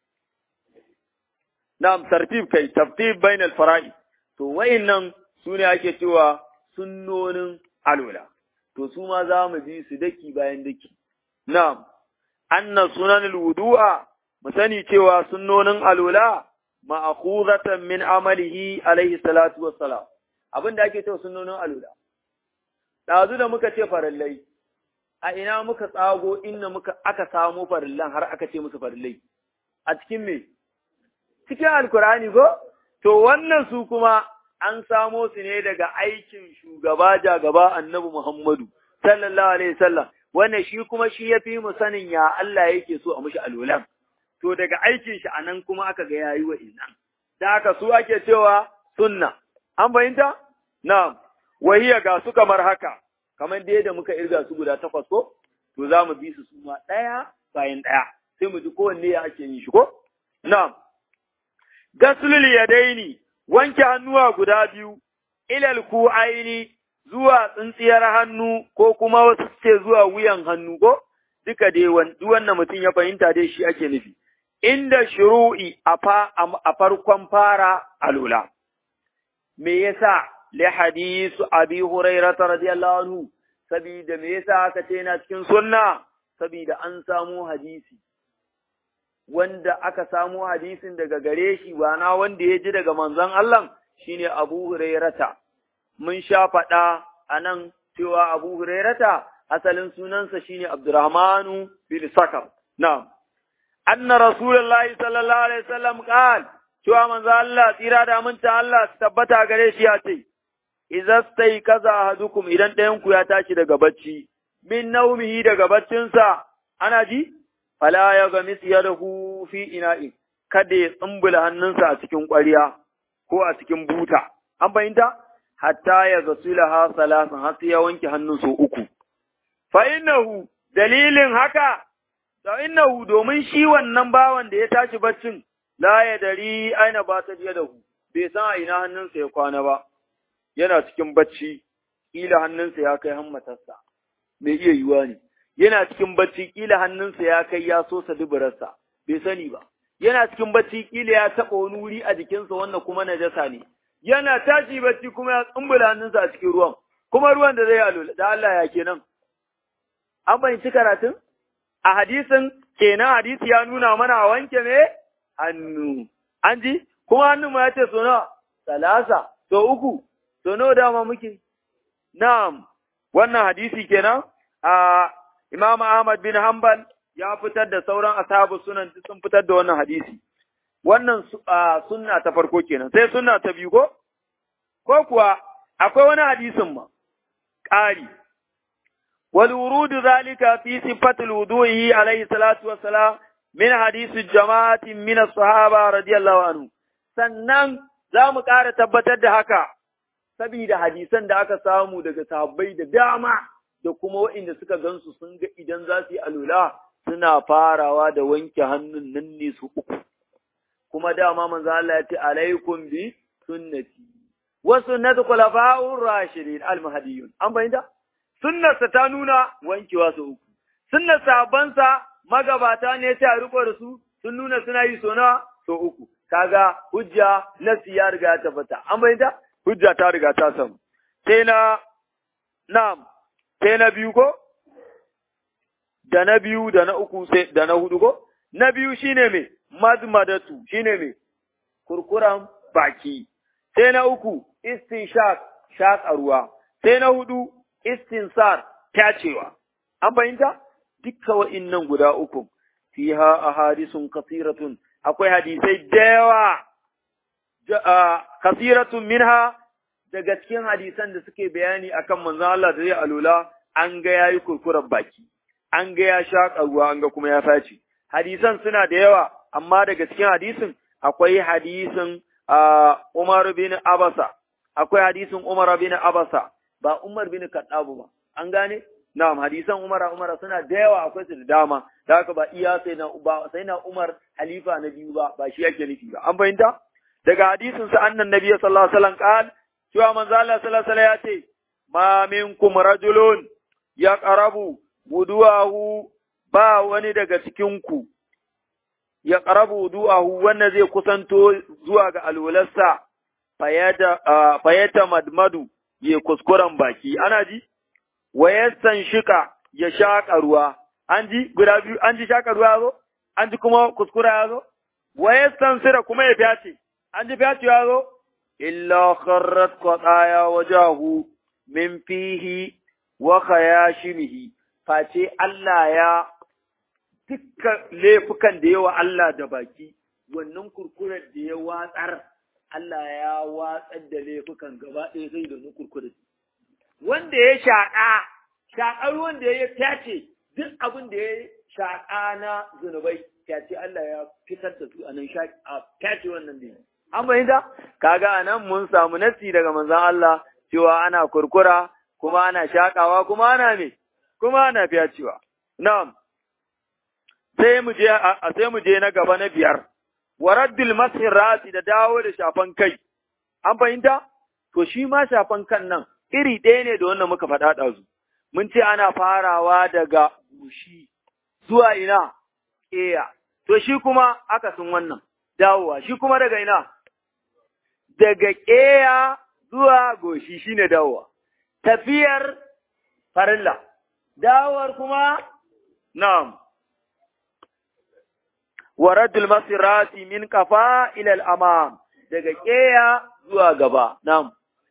na'am tartib kai tartib bainal fara'i to wayannan sune ake cewa sunnonin alula to su ma za mu ji su daki bayan daki na'am anna sunanul wudu'a mu sani cewa sunnonin alula ma'khuzatan min amalihi alaihi salatu wassalam abin da ake cewa sunnonin alula ɗazu da muka ce farallai a ina muka tsago inna muka aka samo farillan har aka ce musu farillai a cikin me cikin alkurani ko to wannan su kuma an samo su ne daga aikin shugaba jagaba annabi Muhammadu sallallahu alaihi wasallam wannan shi kuma shi yafi mu sanin ya Allah yake so a mushi alwalan to daga aikin shi anan kuma aka ga yayi wa innan da haka su ake cewa sunna an fahimta na'am wahiya ga su kamar haka kamar dai da muka irga su guda takwas ko to za mu bi su su ma ɗaya bayan ɗaya sai mu ji kowanne ya ake yin shi ko na'am gaslul yadaini wanke hannuwa guda biyu ilal ku aini zuwa tsintsiyar hannu ko kuma wasu ce zuwa wuyan hannu ko duka dai wannan mutum ya fahimta dai shi ake nufi inda shuru'i a farkon fara alula me yasa li hadisu abi hurairah radiyallahu anhu sabida me yasa aka ce yana cikin sunna sabida an samu hadisi wanda aka samu hadisin daga gare shi ba na wanda ya ji daga manzon Allah shine Abu Hurairata mun sha faɗa a nan cewa Abu Hurairata asalin sunansa shine Abdurrahmanu bin Sakar na'am anna rasulullahi sallallahu alaihi wasallam qal cewa manzo Allah tsira da aminta Allah su tabbata gare shi ya ce idza stai kaza ahadukum idan ɗayan ku ya tashi daga bacci min naumihi daga baccinsa ana ji fala ya ga yadahu fi ina'in kada ya tsumbula hannunsa a cikin ƙwariya ko a cikin buta an fahimta hatta ya gasulaha salasan har sai ya wanke hannun sau uku fa innahu dalilin haka fa innahu domin shi wannan bawan da ya tashi baccin la ya dari aina ba ta yadahu bai san a ina hannunsa ya kwana ba yana cikin bacci kila hannunsa ya kai hammatarsa mai iya yiwuwa ne yana cikin bacci kila hannunsa ya kai ya sosa duburarsa bai sani ba yana cikin bacci kila ya taɓa wani wuri a jikinsa wannan kuma najasa ne yana tashi bacci kuma ya tsumbula hannunsa a cikin ruwan kuma ruwan da zai alola da Allah ya kenan an fahimci karatun a hadisin kenan hadisi ya nuna mana a wanke me hannu an ji kuma hannun ma ya ce so nawa salasa so uku so nawa dama muke na'am wannan hadisi kenan a Imam Ahmad bin Hanbal ya fitar da sauran ashabu sunan sun fitar da wannan hadisi. Wannan sunna ta farko kenan, sai sunna ta biyu ko? Ko kuwa akwai wani hadisin ma, ƙari. Wal wurudu zalika fi sifatul wudu'i alaihi salatu wassalam min hadisi jama'atin min as-sahaba radiyallahu anhu. Sannan za mu ƙara tabbatar da haka, sabida hadisan da aka samu daga sahabbai da dama. da kuma waɗanda suka gansu sun ga idan za su yi alula suna farawa da wanke hannun nan ne su uku. Kuma dama manzo Allah ya ce alaikum bi sunnati wa sunnatu khulafa'ur rashidin al-mahdiyun. An bayyana? Sunnarsa ta nuna wankewa su uku. Sunnar sahabbansa magabata ne ta riko da su sun nuna suna yi so na so uku. Kaga hujja nasi ya riga ta tabbata. An bayyana? Hujja ta riga ta samu. Sai na na'am sai na biyu ko? Da na biyu da na uku sai da na hudu ko? Na biyu shine me? Madmadatu shine me? Kurkuran baki. Sai na uku istinshaq shaƙa ruwa. Sai na hudu istinsar tacewa. An fahimta? Dukka wa'innan guda uku. Fiha ahadisun kasiratun akwai hadisai da yawa kasiratun minha daga cikin hadisan da suke bayani akan manzon Allah da zai alula an ga yayi kurkurar baki an ga ya shaƙa ruwa an ga kuma ya faci hadisan suna da yawa amma daga cikin hadisin akwai hadisin Umar bin Abasa akwai hadisin Umar bin Abasa ba Umar bin Khattab ba an gane na'am hadisan Umar Umar suna da yawa akwai su da dama da haka ba iya sai na ba sai na Umar halifa na biyu ba ba shi yake nufi ba an fahimta daga hadisin sa annan nabi sallallahu alaihi wasallam qala cewa manzo Allah sallallahu alaihi ya ce ma minkum rajulun ya qarabu wudu'ahu ba wani daga cikin ku ya qarabu wudu'ahu wanda zai kusanto zuwa ga alwalarsa fayata fayata madmadu ya kuskuren baki ana ji wayastan shika ya shaka ruwa an ji guda biyu an ji shaka ruwa yazo an ji kuma kuskura yazo wayastan sira kuma ya fyace an ji fyace yazo إلا خرت قطايا وجهه من فيه وخياشمه face Allah ya dukkan laifukan da yawa Allah da baki wannan kurkurar da ya watsar Allah ya watsar da laifukan gaba ɗaya sai da kurkurar wanda ya shaƙa shaƙar wanda ya fyace duk abin da ya shaƙa na zunubai fyace Allah ya fitar da su a nan a fyace wannan da an bayyana kaga anan mun samu nasi daga manzon Allah cewa ana kurkura kuma ana shaƙawa kuma ana me kuma ana fyacewa na'am sai mu je a sai mu je na gaba na biyar waraddil masir rasi da dawo da shafan kai an fahimta to shi ma shafan kan nan iri ɗaya ne da wannan muka faɗa ɗazu mun ce ana farawa daga gushi zuwa ina ƙeya to shi kuma akasin wannan dawowa shi kuma daga ina daga ƙeya zuwa goshi shine dawowa tafiyar farilla dawowar kuma na'am wa raddul masirati min kafa ila al-amam daga keya zuwa gaba na'am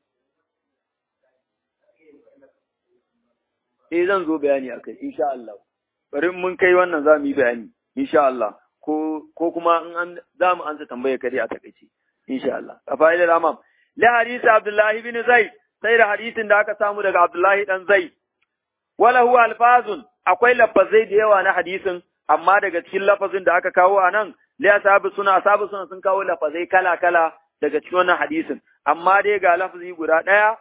eh zan zo bayani akai insha Allah bari mun kai wannan za mu yi bayani insha Allah ko ko kuma in an za mu ansa tambaya kare a takaice insha Allah kafa ila al-amam la hadisi Abdullah ibn Zaid sai da hadisin da aka samu daga Abdullah dan Zaid wala huwa alfazun akwai lafazai da yawa na hadisin amma daga cikin lafazin da aka kawo a nan, li ashabi suna ashabi suna sun kawo lafazai kala-kala daga cikin wannan hadisin, amma dai ga lafazi guda ɗaya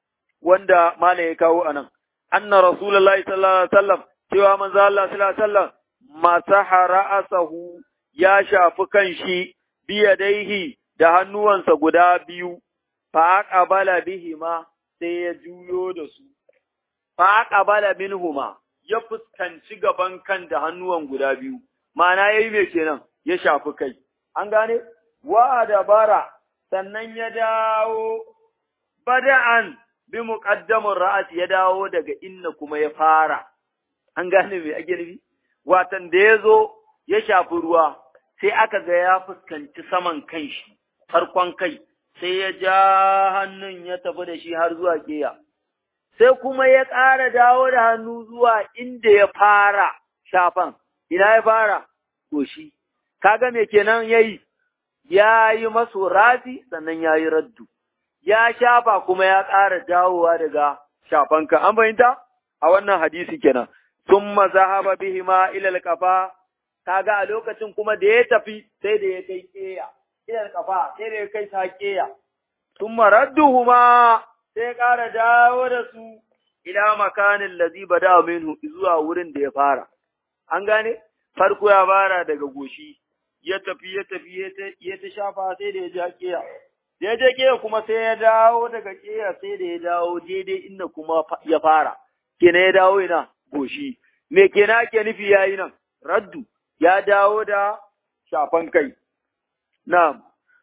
wanda malam ya kawo a nan. Anna Rasulullahi sallallahu alaihi wasallam cewa manzo Allah sallallahu alaihi wasallam masaha ra'asahu ya shafi kanshi biyadaihi da hannuwansa guda biyu fa aqbala bihima sai ya juyo da su fa aqbala minhuma ya fuskanci gaban kan da hannuwan guda biyu, mana ya yi mai kenan ya shafi kai, an gane? Wa dabara sannan ya dawo bada'an bi muqaddamin ra'as ya dawo daga inna kuma ya fara, an gane mai ake nufi? Watan da ya zo ya shafi ruwa, sai aka ga ya fuskanci saman kan shi, farkon kai, sai ya ja hannun ya tafi da shi har zuwa keya. sai kuma ya ƙara dawo da hannu zuwa inda ya fara shafan, ina ya fara, goshi, kaga me kenan ya yi, ya yi maso rafi sannan ya yi raddu, ya shafa kuma ya ƙara dawowa daga shafanka, an fahimta? A wannan hadisi kenan, sun mazahaba bihima ilal kafa, kaga a lokacin kuma da ya tafi sai da ya kai ƙeya, ilal kafa sai da ya kai ta ƙeya, sun maradduhuma sai ya ƙara dawo da su ila makanin lazi bada minhu zuwa wurin da ya fara. An gane? Farko ya fara daga goshi, ya tafi ya tafi ya ta shafa sai da ya ja ƙeya. Da ya je ƙeya kuma sai ya dawo daga ƙeya sai da ya dawo daidai inda kuma ya fara. Kenan ya dawo ina goshi. Me kenan ake nufi ya yi nan? Raddu ya dawo da shafan kai. Na,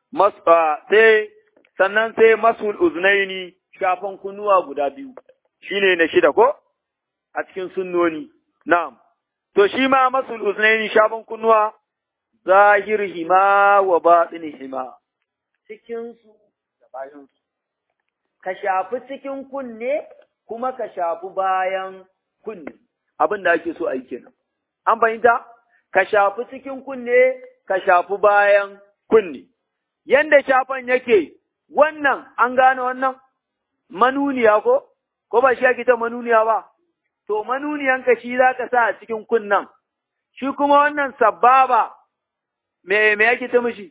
sai sannan sai masul uznaini shafan kunnuwa guda biyu, shi ne na shida ko? A cikin sunnoni, na'am. To, shi ma masul uznaini shafan kunnuwa, zahir hima wa baɗin hima, cikinsu da bayansu. Ka shafi cikin kunne, kuma ka shafi bayan kunne, abin da ake so a yi kenan. An fahimta? Ka shafi cikin kunne, ka shafi bayan kunne. Yanda shafan yake, wannan an gane wannan? manuniya ko, ko ba shi ake ta manuniya ba, to manuniyanka shi za ka sa a cikin kunnan, shi kuma wannan sababa, me, me yake ta mishi?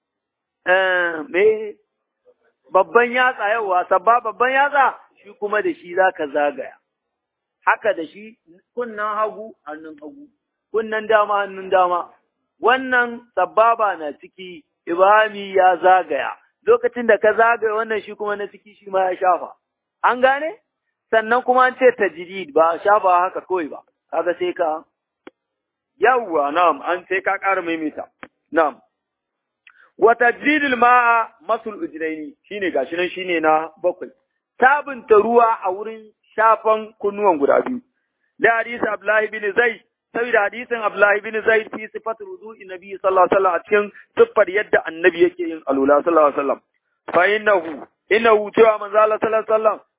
me babban yatsa yawa, sabba babban yatsa, shi kuma da shi za ka zagaya. Haka da shi kunnan hagu, hannun hagu, kunnan dama, hannun dama, wannan sababa na ciki, Ibrahim ya zagaya. lokacin da ka zagaye wannan shi kuma na ciki shi ma ya shafa. An gane? Sannan kuma an ce tajidid ba shafa haka kawai ba, kaga sai ka yawwa na'am an sai ka ƙara maimaita. Na'am. Wa tajdidul ma'a masul ujraini shine gashi nan shine na bakwai. Sabunta ruwa a wurin shafan kunnuwan guda biyu. Da hadisi Abdullahi bin Zaid saboda hadisin Abdullahi bin Zaid fi sifat wudu'i Nabi sallallahu alaihi wasallam a cikin siffar yadda Annabi yake yin alula sallallahu alaihi wasallam fa innahu innahu cewa manzo Allah sallallahu alaihi wasallam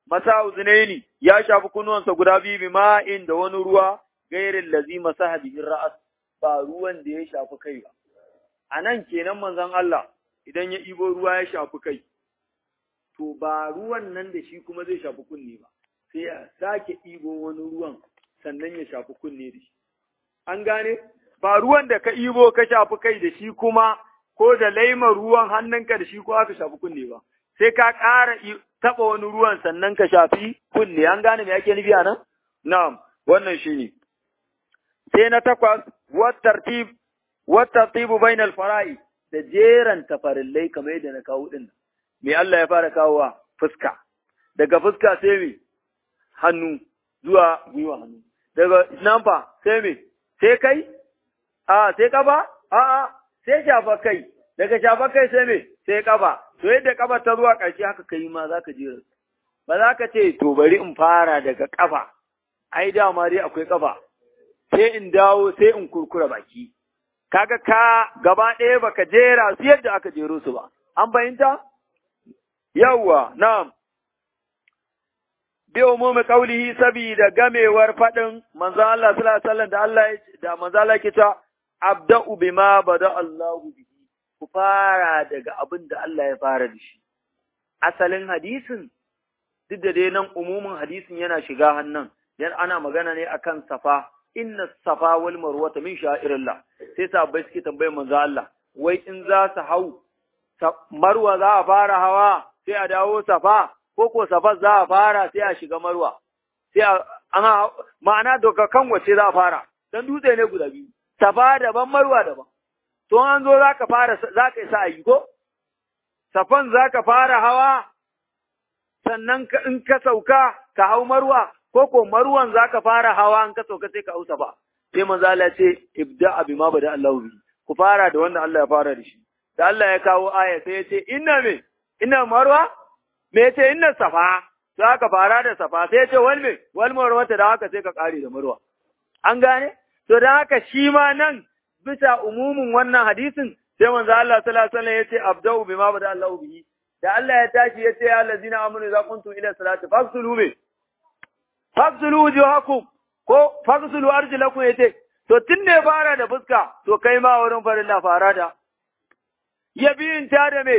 masa uzunaini ya shafi kunnuwansa guda biyu bi ma'in da wani ruwa gairin lazi masaha bihin ra'as ba ruwan da ya shafi kai ba a nan kenan manzon Allah idan ya ibo ruwa ya shafi kai to ba ruwan nan da shi kuma zai shafi kunne ba sai ya sake ibo wani ruwan sannan ya shafi kunne da shi an gane ba ruwan da ka ibo ka shafi kai da shi kuma ko da laimar ruwan hannunka da shi ko aka shafi kunne ba sai ka ƙara taɓa wani ruwan sannan ka shafi kunne an gane me ake nufi a nan na'am wannan shi ne sai na takwas wattartib wattartibu bainal fara'i da jeran tafarillai kamar yadda na kawo din me Allah ya fara kawowa fuska daga fuska sai me hannu zuwa gwiwa hannu daga nan fa sai me sai kai a sai kafa a a sai shafa kai daga shafa kai sai me sai kafa to yadda kafa ta zuwa ƙarshe haka kai ma zaka jera ba za ka ce to bari in fara daga kafa ai dama dai akwai kafa sai in dawo sai in kurkura baki kaga ka gaba ɗaya baka jera su yadda aka jero su ba an fahimta yawwa na'am bi umumi qaulihi sabida gamewar fadin manzo Allah sallallahu alaihi wasallam da Allah da manzo Allah ke ta abda'u bima bada Allahu bihi ku fara daga abin da Allah ya fara da shi asalin hadisin duk da dai nan umumin hadisin yana shiga hannan dan ana magana ne akan safa inna safa wal marwata min sha'irillah sai sahabbai suke tambayar manzo Allah wai in za su hau marwa za a fara hawa sai a dawo safa ko ko safa za a fara sai a shiga marwa sai a ana ma'ana daga kan wace za a fara dan dutse ne guda biyu safa daban marwa daban to an zo zaka fara zaka isa ayi ko safan zaka fara hawa sannan in ka sauka ka hau marwa ko ko marwan zaka fara hawa in ka sauka sai ka hau safa sai manzo Allah ya ce ibda bima bada Allahu bi ku fara da wanda Allah ya fara da shi da Allah ya kawo aya sai ya ce inna me inna marwa me ya ce inna safa za ka fara da safa sai ya ce wal me wal marwa ta da haka sai ka kare da marwa an gane to da haka shi ma nan bisa umumin wannan hadisin sai manzo Allah sallallahu alaihi wasallam ya ce abda'u bima bada Allahu bihi da Allah ya tashi ya ce ya allazina amanu idza kuntum ila salati faghsulu me faghsulu wujuhakum ko faghsulu arjulakum yace to tun ne fara da fuska to kai ma wurin farin la fara da ya biyunta da me,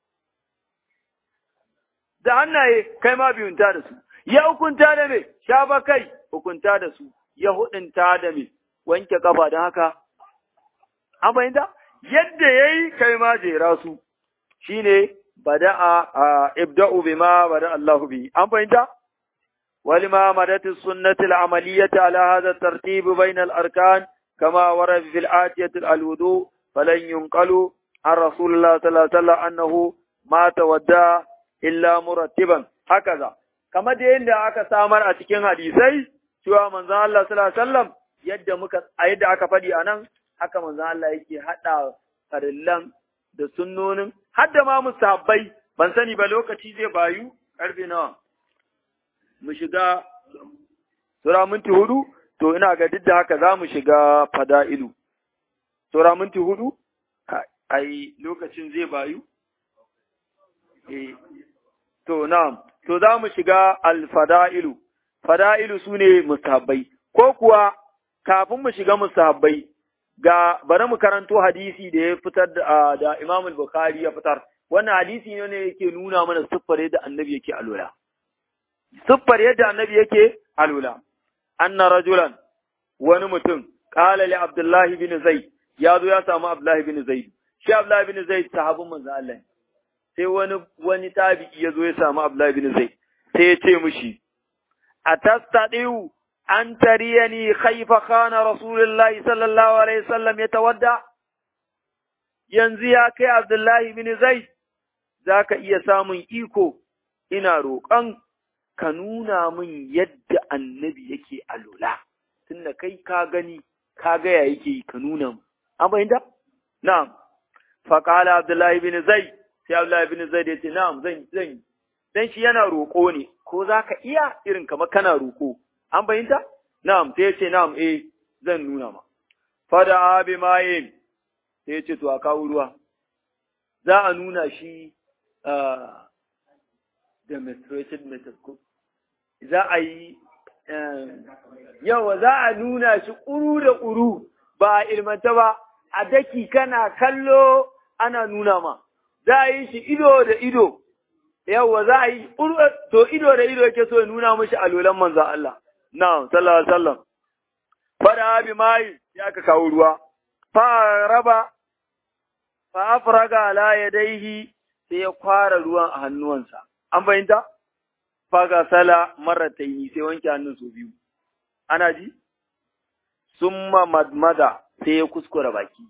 da hannaye kai ma biyunta da su, ya hukunta da me, shafa kai hukunta da su, ya hudunta da me, wanke kafa don haka, an fahimta? Yadda ya yi kai ma jera su, shi ne bada'a a ibda'u bima bada Allahu bi, an fahimta? ولما مدت السنة العملية على هذا الترتيب بين الأركان كما ورد في الآتية الوضوء فلن ينقلوا عن رسول الله صلى الله عليه وسلم أنه ما تودع إلا مرتبا هكذا كما دي عند aka samar a cikin hadisai cewa manzon Allah sallallahu alaihi wasallam yadda muka a yadda aka faɗi anan haka manzon Allah yake hada farillan da sunnonin hadda ma musabbai ban sani ba lokaci zai bayu karfe nawa mu shiga sura minti hudu to ina ga duk da haka za mu shiga fada'ilu sura minti hudu ai lokacin zai bayu? Eh, to, na'am, to za mu shiga alfada'ilu, fada'ilu su ne mustahabbai, ko kuwa kafin mu shiga mustahabbai ga bari mu karanto hadisi da ya fitar da, da Imam Bukhari ya fitar, wannan hadisi ne yake nuna mana siffar yadda annabi yake alola. Siffar yadda annabi yake alola. Anna rajulan wani mutum, ƙala li Abdullahi bin Zaid, ya zo ya samu Abdullahi bin Zaid. shi Abdullahi bin Zaid sahabin manzo Allah sai wani wani tabi'i ya zo ya samu Abdullahi bin Zaid sai ya ce mishi atastadiu an tariyani khayfa khana rasulullahi sallallahu alaihi wasallam yatawadda yanzu ya kai Abdullahi bin Zaid zaka iya samun iko ina roƙon ka nuna min yadda annabi yake alula tunda kai ka gani ka ga ya yake ka nuna mu an fahimta na'am فقال عبد الله بن زيد sai Abdullahi bin Zaid ya ce na'am zan zan dan shi yana roƙo ne ko zaka iya irin kamar kana roƙo an bayyanta na'am sai ya ce na'am eh zan nuna ma fada abi mayin sai ya ce to a kawo ruwa za a nuna shi demonstrated method ko za a yi yawa za a nuna shi ƙuru da ƙuru ba a ilmanta ba a daki kana kallo ana nuna ma za a yi shi ido da ido yawa za a yi to ido da ido yake so ya nuna mashi alolan manzan Allah na sallallahu alaihi wasallam fada bi mai ya ka kawo ruwa fa raba fa afraga ala yadayhi sai ya kwara ruwan a hannuwansa an fahimta fa ga sala marataini sai wanke hannun su biyu ana ji summa madmada sai ya kuskura baki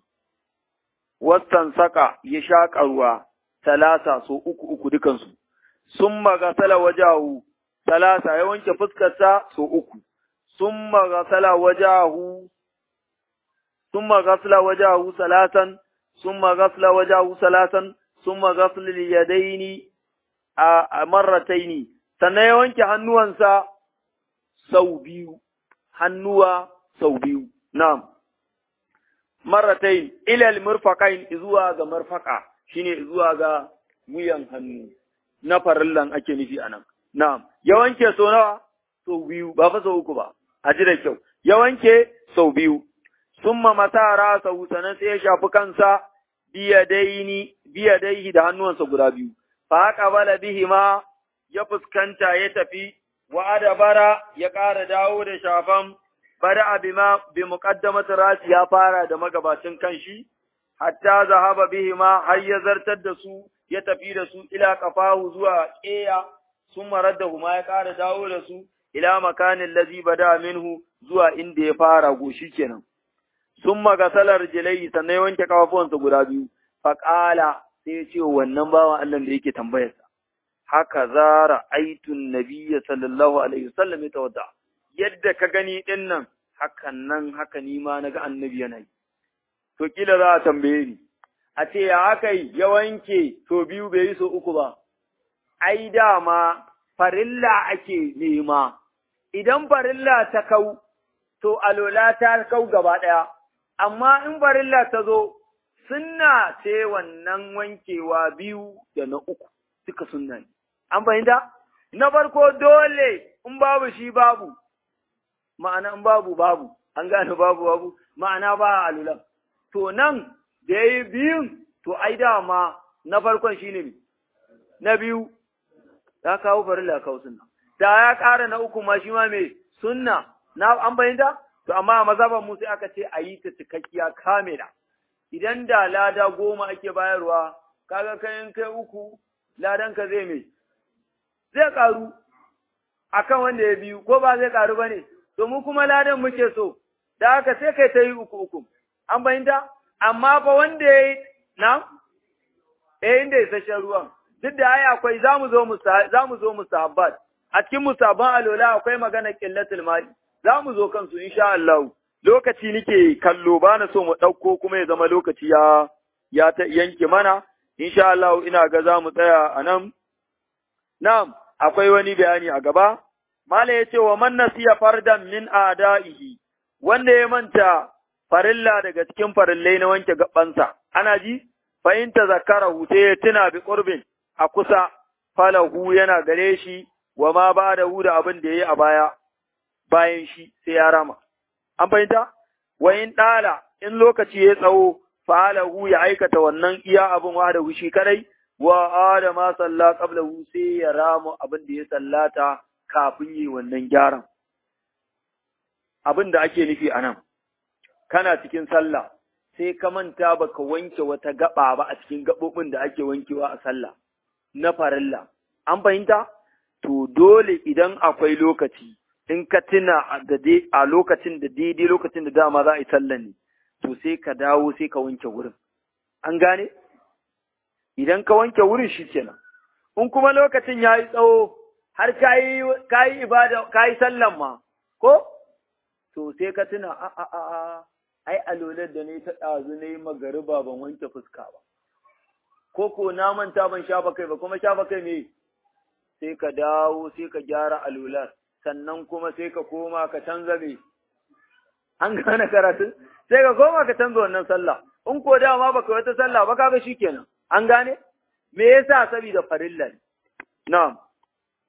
wastan saka ya shaƙa ruwa talata so uku uku dukansu summa gasala wajahu talata ya wanke fuskarsa so uku summa gasala wajahu summa gasala wajahu salatan summa gasala wajahu salatan summa gasala yadaini a marrataini sannan ya wanke hannuwansa sau biyu hannuwa sau biyu na'am marratain ilal murfaqain zuwa ga marfaqa shine zuwa ga wuyan hannu na farillan ake nufi anan na'am ya wanke so nawa sau biyu ba fa sau uku ba a ji da kyau ya wanke sau biyu summa matara sau sanan sai ya shafi kansa biyadaini biyadaihi da hannuwansa guda biyu fa qabala bihima ya fuskanta ya tafi wa adabara ya ƙara dawo da shafan bada bima bi muqaddamati rasi ya fara da magabacin kanshi hatta zahaba bihima har ya zartar da su ya tafi da su ila qafahu zuwa qiya summa raddahuma ya ƙara dawo da su ila makanin lazi bada minhu zuwa inda ya fara goshi kenan summa gasalar jilai sannan ya wanke kafafuwansa guda biyu faqala sai ya ce wannan bawan Allah da yake tambayarsa haka zara aitun nabiyya sallallahu alaihi wasallam ya tawadda yadda ka gani ɗin nan, hakan nan haka ni ma na ga annabi yana yi. To, kila za a tambaye ni, a ce ya haka yi ya wanke so biyu bai yi so uku ba, ai dama farilla ake nema, idan farilla ta kau, to alola ta kau gaba ɗaya, amma in farilla ta zo, sunna ce wannan wankewa biyu da na uku, suka sunna ne. An fahimta? Na farko dole in babu shi babu, ma'ana in babu babu, an gane babu babu, ma'ana ba a alulan. To nan da ya yi biyun, to ai dama na farkon shi ne na biyu, ya kawo farilla kawo sunna. Da ya ƙara na uku ma shi ma mai sunna, na an bayyanta? To amma a mazaban mu sai aka ce a yi ta cikakkiya kamila. Idan da lada goma ake bayarwa, kaga kayan kai uku, ladanka zai mai, zai ƙaru akan wanda ya biyu, ko ba zai ƙaru ba ne, to mu kuma ladan muke so, da haka sai kai ta yi uku uku, an fahimta? Amma fa wanda ya yi, na? Eh, inda ya sashen ruwan, duk da ai akwai za mu zo mu sahabbat, a cikin musabban alola akwai magana ƙillatul mali, za mu zo kansu insha Allah. Lokaci nike kallo ba na so mu ɗauko kuma ya zama lokaci ya ya ta yanke mana, insha Allah ina ga za mu tsaya a nan. Na'am, akwai wani bayani a gaba, Mala ya ce wa man nasiya fardan min ada'ihi, wanda ya manta farilla daga cikin farillai na wanke gabansa, ana ji, fahimta zakara sai ya tuna bi ƙurbin a kusa, falahu yana gare shi, wa ma ba da hu da abin da ya yi a baya, bayan shi sai ya rama. An fahimta? Wa in ɗala, in lokaci ya tsawo, falahu ya aikata wannan iya abin wa da shi kadai, wa adama salla qablahu sai ya rama abin da ya sallata kafin yi wannan gyaran. Abin da ake nufi a nan, kana cikin sallah, sai ka manta baka wanke wata gaba ba a cikin gaɓoɓin da ake wankewa a sallah, na farilla. An fahimta? To, dole idan akwai lokaci, in ka tuna a lokacin da daidai lokacin da dama za a yi sallah ne, to sai ka dawo sai ka wanke wurin. An gane? Idan ka wanke wurin shi kenan. In kuma lokacin ya yi tsawo, har ka yi ibada, ka yi sallan ma, ko? To sai ka tuna, a a a a, ai alolar da ne ta ɗazu na yi magariba ban wanke fuska ba. Ko ko na manta ban shafa kai ba, kuma shafa kai me? Sai ka dawo, sai ka gyara alolar, sannan kuma sai ka koma ka canza me? An gane karatun? Sai ka koma ka canza wannan sallah. In ko dama baka wata sallah ba kaga shikenan. An gane? Me yasa saboda farilla ne. Na'am.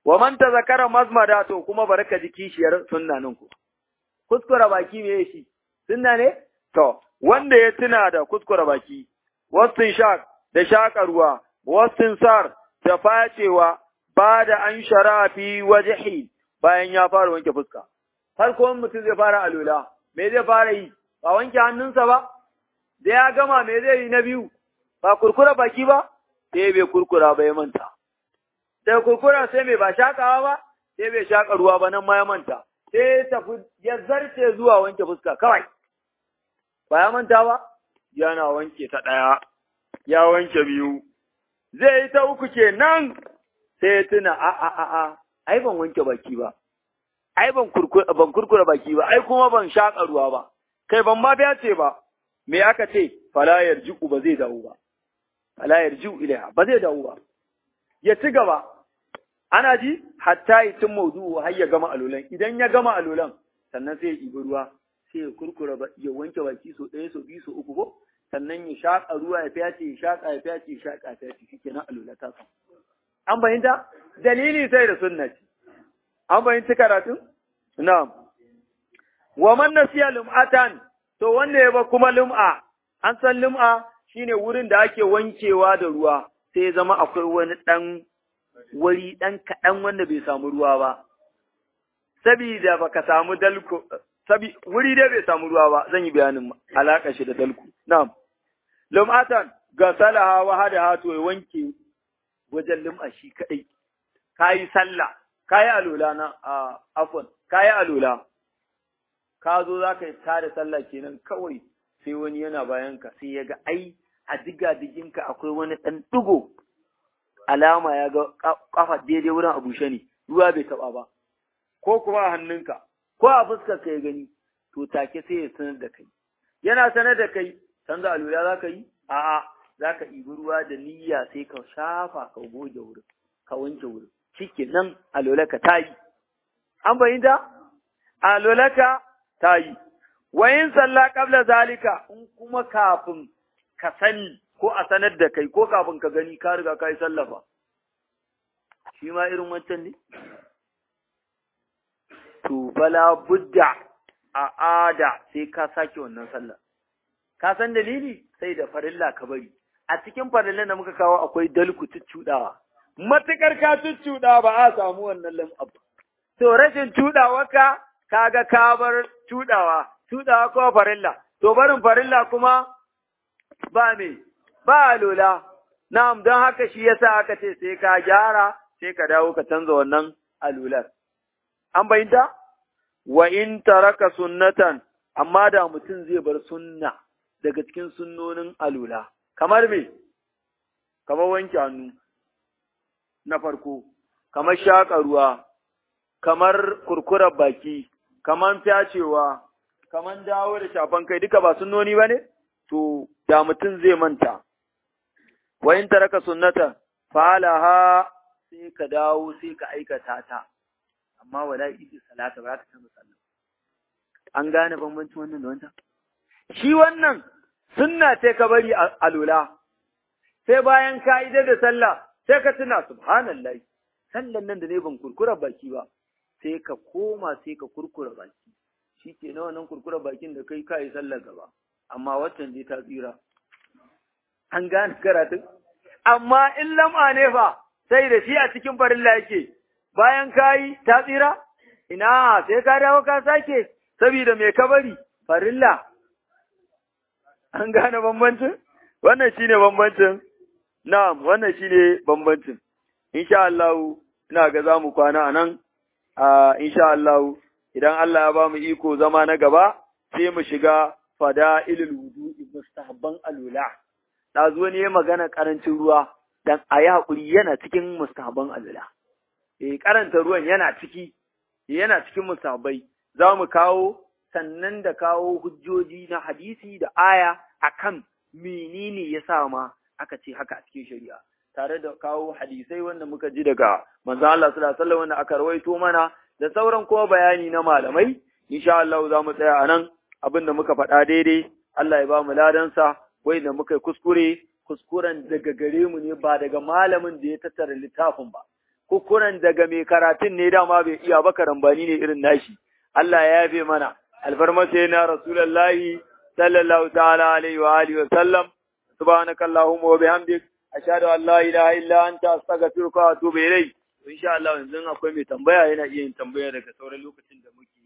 wa man tazakara mazmada to kuma baraka ji kishiyar sunna nan ku kuskura baki me shi sunna ne to wanda ya tuna da kuskura baki wasin shaq da shaka ruwa wasin sar da facewa ba da an shara fi wajhi bayan ya fara wanke fuska farko mutum zai fara alula me zai fara yi ba wanke hannunsa ba da ya gama me zai yi na biyu ba kurkura baki ba sai bai kurkura ba ya manta sai kurkura sai mai ba shakawa ba sai bai shaka ruwa ba nan ma ya manta sai ya tafi ya zarce zuwa wanke fuska kawai ba ya manta ba yana wanke ta ɗaya ya wanke biyu zai yi ta uku kenan sai ya tuna a a a a ai ban wanke baki ba ai ban kurkura ban kurkura baki ba ai kuma ban shaka ruwa ba kai ban ma biya ce ba me aka ce fala yarji'u ba zai dawo ba fala yarji'u ilaiha ba zai dawo ba ya ci gaba ana ji hatta yi cin maudu'u har ya gama alulan idan ya gama alulan sannan sai ya ɗibi ruwa sai ya kurkura ya wanke baki so ɗaya so biyu so uku ko sannan ya shaƙa ruwa ya fyace ya shaƙa ya fyace ya shaƙa ya fyace shi kenan alula ta samu an fahimta dalili sai da sunna ce an fahimci karatun na'am wa man nasiya lum'atan to wanda ya ba kuma lum'a an san lum'a shine wurin da ake wankewa da ruwa sai ya zama akwai wani ɗan wuri ɗan kaɗan wanda bai samu ruwa ba sabida baka samu dalko sabi wuri dai bai samu ruwa ba zan yi bayanin alaƙa shi da dalku na'am lum'atan ga salaha wa hada to ya wanke wajen lum'a shi kadai kayi sallah kayi alula na a afwan kayi alula ka zo za ka tada sallah kenan kawai sai wani yana bayan ka sai ya ga ai a diga diginka akwai wani ɗan ɗigo alama ya ga kafa daidai wurin a bushe ne ruwa bai taɓa ba ko kuma a hannunka ko a fuskar ka ya gani to take sai ya sanar da kai yana sanar da kai canza alula za ka yi a'a za ka ɗibi ruwa da niyya sai ka shafa ka goge wurin ka wanke wurin shike nan alolaka ta yi an bayyanta alolaka ta yi wa yin salla qabla zalika in kuma kafin ka sani ko a sanar da kai ko kafin ka gani ka riga ka yi sallafa shi ma irin wancan ne to bala budda a ada sai ka sake wannan sallah ka san dalili sai da farilla ka bari a cikin farillan da muka kawo akwai dalku cuccuɗawa matukar ka cuccuɗa ba a samu wannan lam'ab to rashin cuɗawarka kaga ka bar cuɗawa cuɗawa ko farilla to barin farilla kuma ba me ba lola na'am don haka shi yasa aka ce sai ka gyara sai ka dawo ka canza wannan alular an bayyanta wa in taraka sunnatan amma da mutum zai bar sunna daga cikin sunnonin alula kamar me kamar wanke hannu na farko kamar shaƙa ruwa kamar kurkurar baki kamar fyacewa kamar dawo da shafan kai duka ba sunnoni ba ne to da mutum zai manta wa in taraka sunnatan falaha sai ka dawo sai ka aikata ta amma wala idi salata ba za ka canza sallah an gane bambancin wannan da wancan shi wannan sunna ce ka bari a lula sai bayan ka idar da sallah sai ka tuna subhanallahi sallan nan da ne ban kurkura baki ba sai ka koma sai ka kurkura baki shi ke na wannan kurkura bakin da kai ka yi sallar gaba amma waccan dai ta tsira an gane karatun amma in lam'a ne fa sai da shi a cikin farilla yake bayan ka yi ta tsira ina sai ka dawo ka sake saboda me ka bari farilla an gane bambancin wannan shine bambancin na'am wannan shine bambancin insha Allah ina ga zamu kwana anan a insha Allah idan Allah ya ba mu iko zama na gaba sai mu shiga fada'ilul wudu'i mustahabban alula dazu wani ya magana karancin ruwa dan ayi hakuri yana cikin mustahabban alula eh karanta ruwan yana ciki yana cikin mustahabbai za mu kawo sannan da kawo hujjoji na hadisi da aya akan menene ya sa ma aka ce haka a cikin shari'a tare da kawo hadisai wanda muka ji daga manzo Allah sallallahu alaihi wasallam wanda aka rawaito mana da sauran kuma bayani na malamai insha Allah za mu tsaya anan abin da muka faɗa daidai Allah ya ba mu ladansa wai da muka kuskure kuskuren daga gare mu ne ba daga malamin da ya tattara littafin ba kukunan daga mai karatun ne dama bai iya ba karambani ne irin nashi Allah ya yafe mana alfarma sai na rasulullahi sallallahu ta'ala alaihi wa alihi wa sallam subhanakallahumma wa bihamdik ashhadu an la ilaha illa anta astaghfiruka wa atubu ilayk insha Allah yanzu akwai mai tambaya yana iya yin tambaya daga sauran lokacin da muke